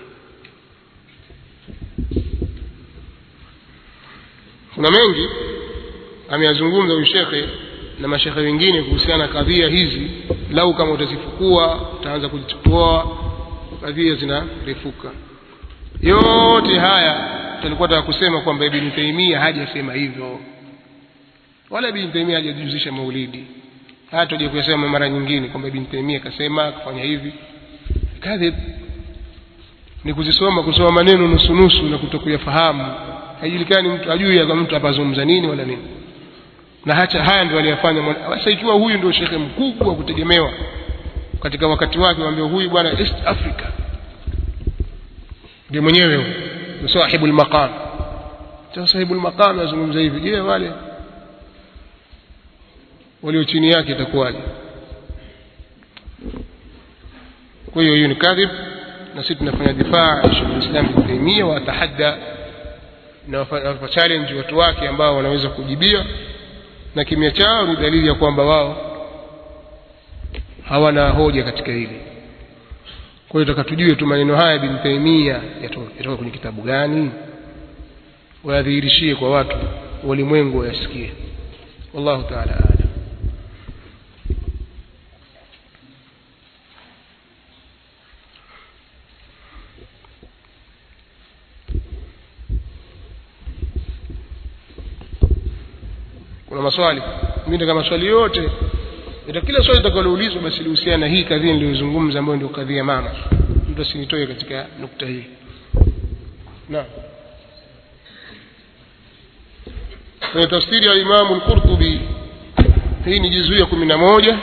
kuna mengi ameyazungumza huyu shekhe na mashekhe wengine kuhusiana na kadhia hizi lau kama utazifukua utaanza kuzichukua kadhia zinarefuka yote haya tulikuwa taka kusema kwamba ibn taimia hajasema hivyo wala ibn taimia hajajuzisha maulidi haya tuje kuyasema mara nyingine kwamba ibn taimia akasema akafanya hivi kadhib ni kuzisoma kusoma maneno nusu nusu na kutokuyafahamu haijulikani mtu ajui ya mtu apazungumza nini wala nini na hacha haya ndio aliyafanya sasa ikiwa huyu ndio shekhe mkubwa wa kutegemewa katika wakati wake waambia huyu bwana East Africa ndio mwenyewe huyu ni sahibul maqam sasa sahibul maqam azungumza hivi je wale walio chini yake itakuwaje kwa hiyo hiyo ni kadhib na sisi tunafanya difaa ya Sheikh Islam Ibn Taymiyyah wa tahadda na wapa challenge watu wake ambao wanaweza kujibia na kimya chao ni dalili ya kwamba wao hawana hoja katika hili kwa hiyo takatujue tu maneno haya Ibn Taymiyyah yatoka kwenye kitabu gani wayadhihirishie kwa watu walimwengu wayasikie wallahu ta'ala a'lam kuna maswali mimi nataka maswali yote ita kila swali litakaloulizwa basi lihusiana na hii kadhia niliyozungumza ambayo ndio kadhia mama mtu asinitoe katika nukta hii naam kwenye tafsiri ya Imamu al-Qurtubi hii ni juzuu ya kumi na moja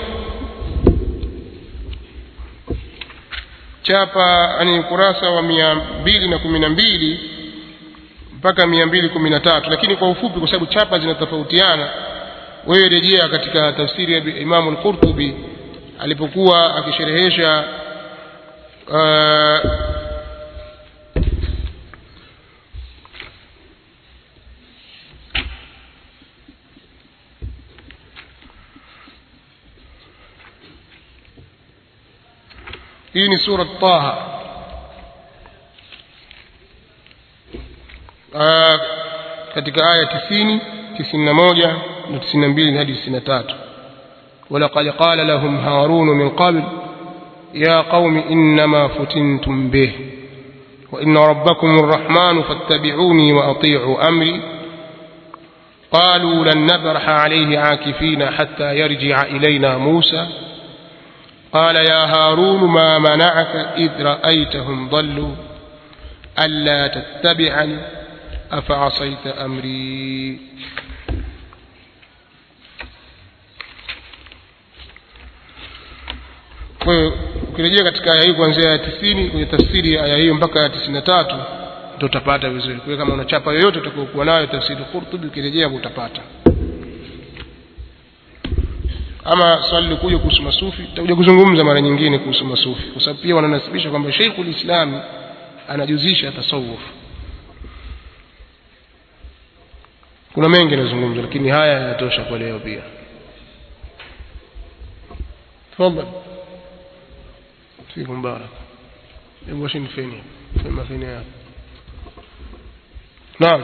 chapa ni ukurasa wa mia mbili na kumi na mbili mpaka mia mbili kumi na tatu lakini kwa ufupi kwa sababu chapa zinatofautiana wewe rejea katika tafsiri ya Imamu al-Qurtubi alipokuwa akisherehesha uh, hii ni sura Taha uh, katika aya tisini tisini na moja na tisini na mbili hadi tisini na tatu ولقد قال لهم هارون من قبل يا قوم إنما فتنتم به وإن ربكم الرحمن فاتبعوني وأطيعوا أمري قالوا لن نبرح عليه عاكفين حتى يرجع إلينا موسى قال يا هارون ما منعك إذ رأيتهم ضلوا ألا تتبعني أفعصيت أمري kwa hiyo ukirejea katika aya hii kuanzia ya tisini kwenye tafsiri ya aya hiyo mpaka ya tisini na tatu ndio utapata vizuri kwa hiyo kama una chapa yoyote utakayokuwa nayo tafsiri Qurtubi ukirejea utapata ama swali likuja kuhusu masufi tutakuja kuzungumza mara nyingine kuhusu masufi kwa sababu pia wananasibisha kwamba Sheikhul Islam anajuzisha tasawuf kuna mengi yanazungumzwa lakini haya yanatosha kwa leo pia tafadhali فيكم بارك يبغى شنو فيني فيما فيني هذا نعم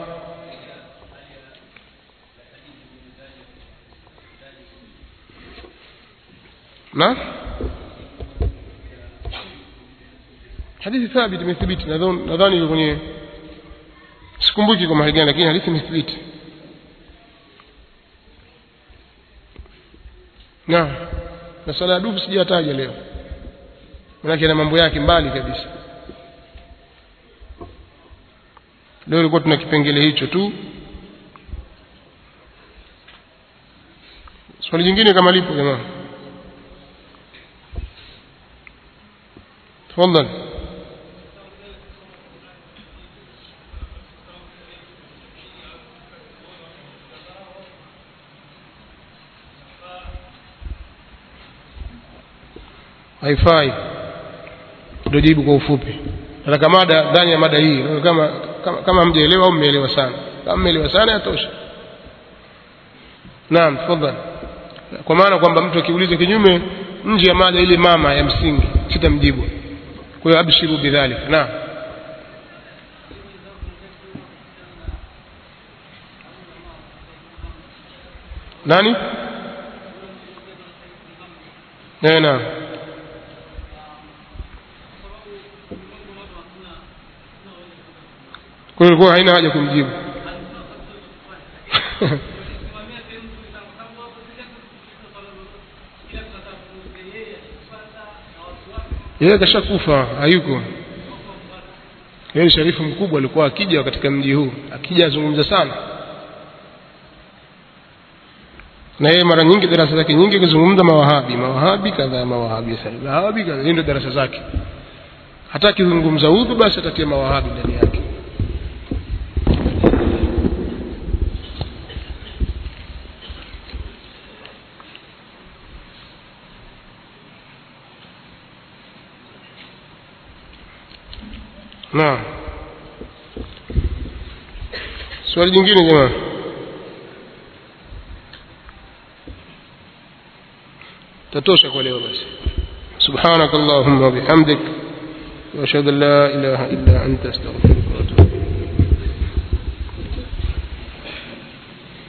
نعم hadithi thabiti imethibiti nadhani iko kwenye sikumbuki kwa mahali gani lakini hadithi imethibiti naam na sala ya dufu sijataja leo manake na mambo yake mbali kabisa leo ilikuwa tuna kipengele hicho tu swali jingine kama lipo jamaa tafadhali haifai ndio jibu kwa ufupi nataka mada ndani ya mada hii kama kama, kama mjaelewa au mmeelewa sana kama mmeelewa sana yatosha naam tafadhali kwa maana kwamba mtu akiuliza kinyume nje ya mada ile mama ya msingi sitamjibu kwa hiyo abshiru bidhalika naam nani Eh, naam kwa hiyo ilikuwa haina haja kumjibu yeye kashakufa hayuko yeye ni sharifu mkubwa alikuwa akija katika mji huu akija azungumza sana na yeye mara nyingi darasa zake nyingi kuzungumza mawahabi mawahabi kadhaa mawahabi sasa mawahabi kadhaa ndio darasa zake hata akizungumza udhu basi atatia mawahabi ndani yake naam swali jingine jamaa tatosha kwa leo basi subhanak allahumma wa bihamdik wa ashhadu an la ilaha illa anta astaghfiruka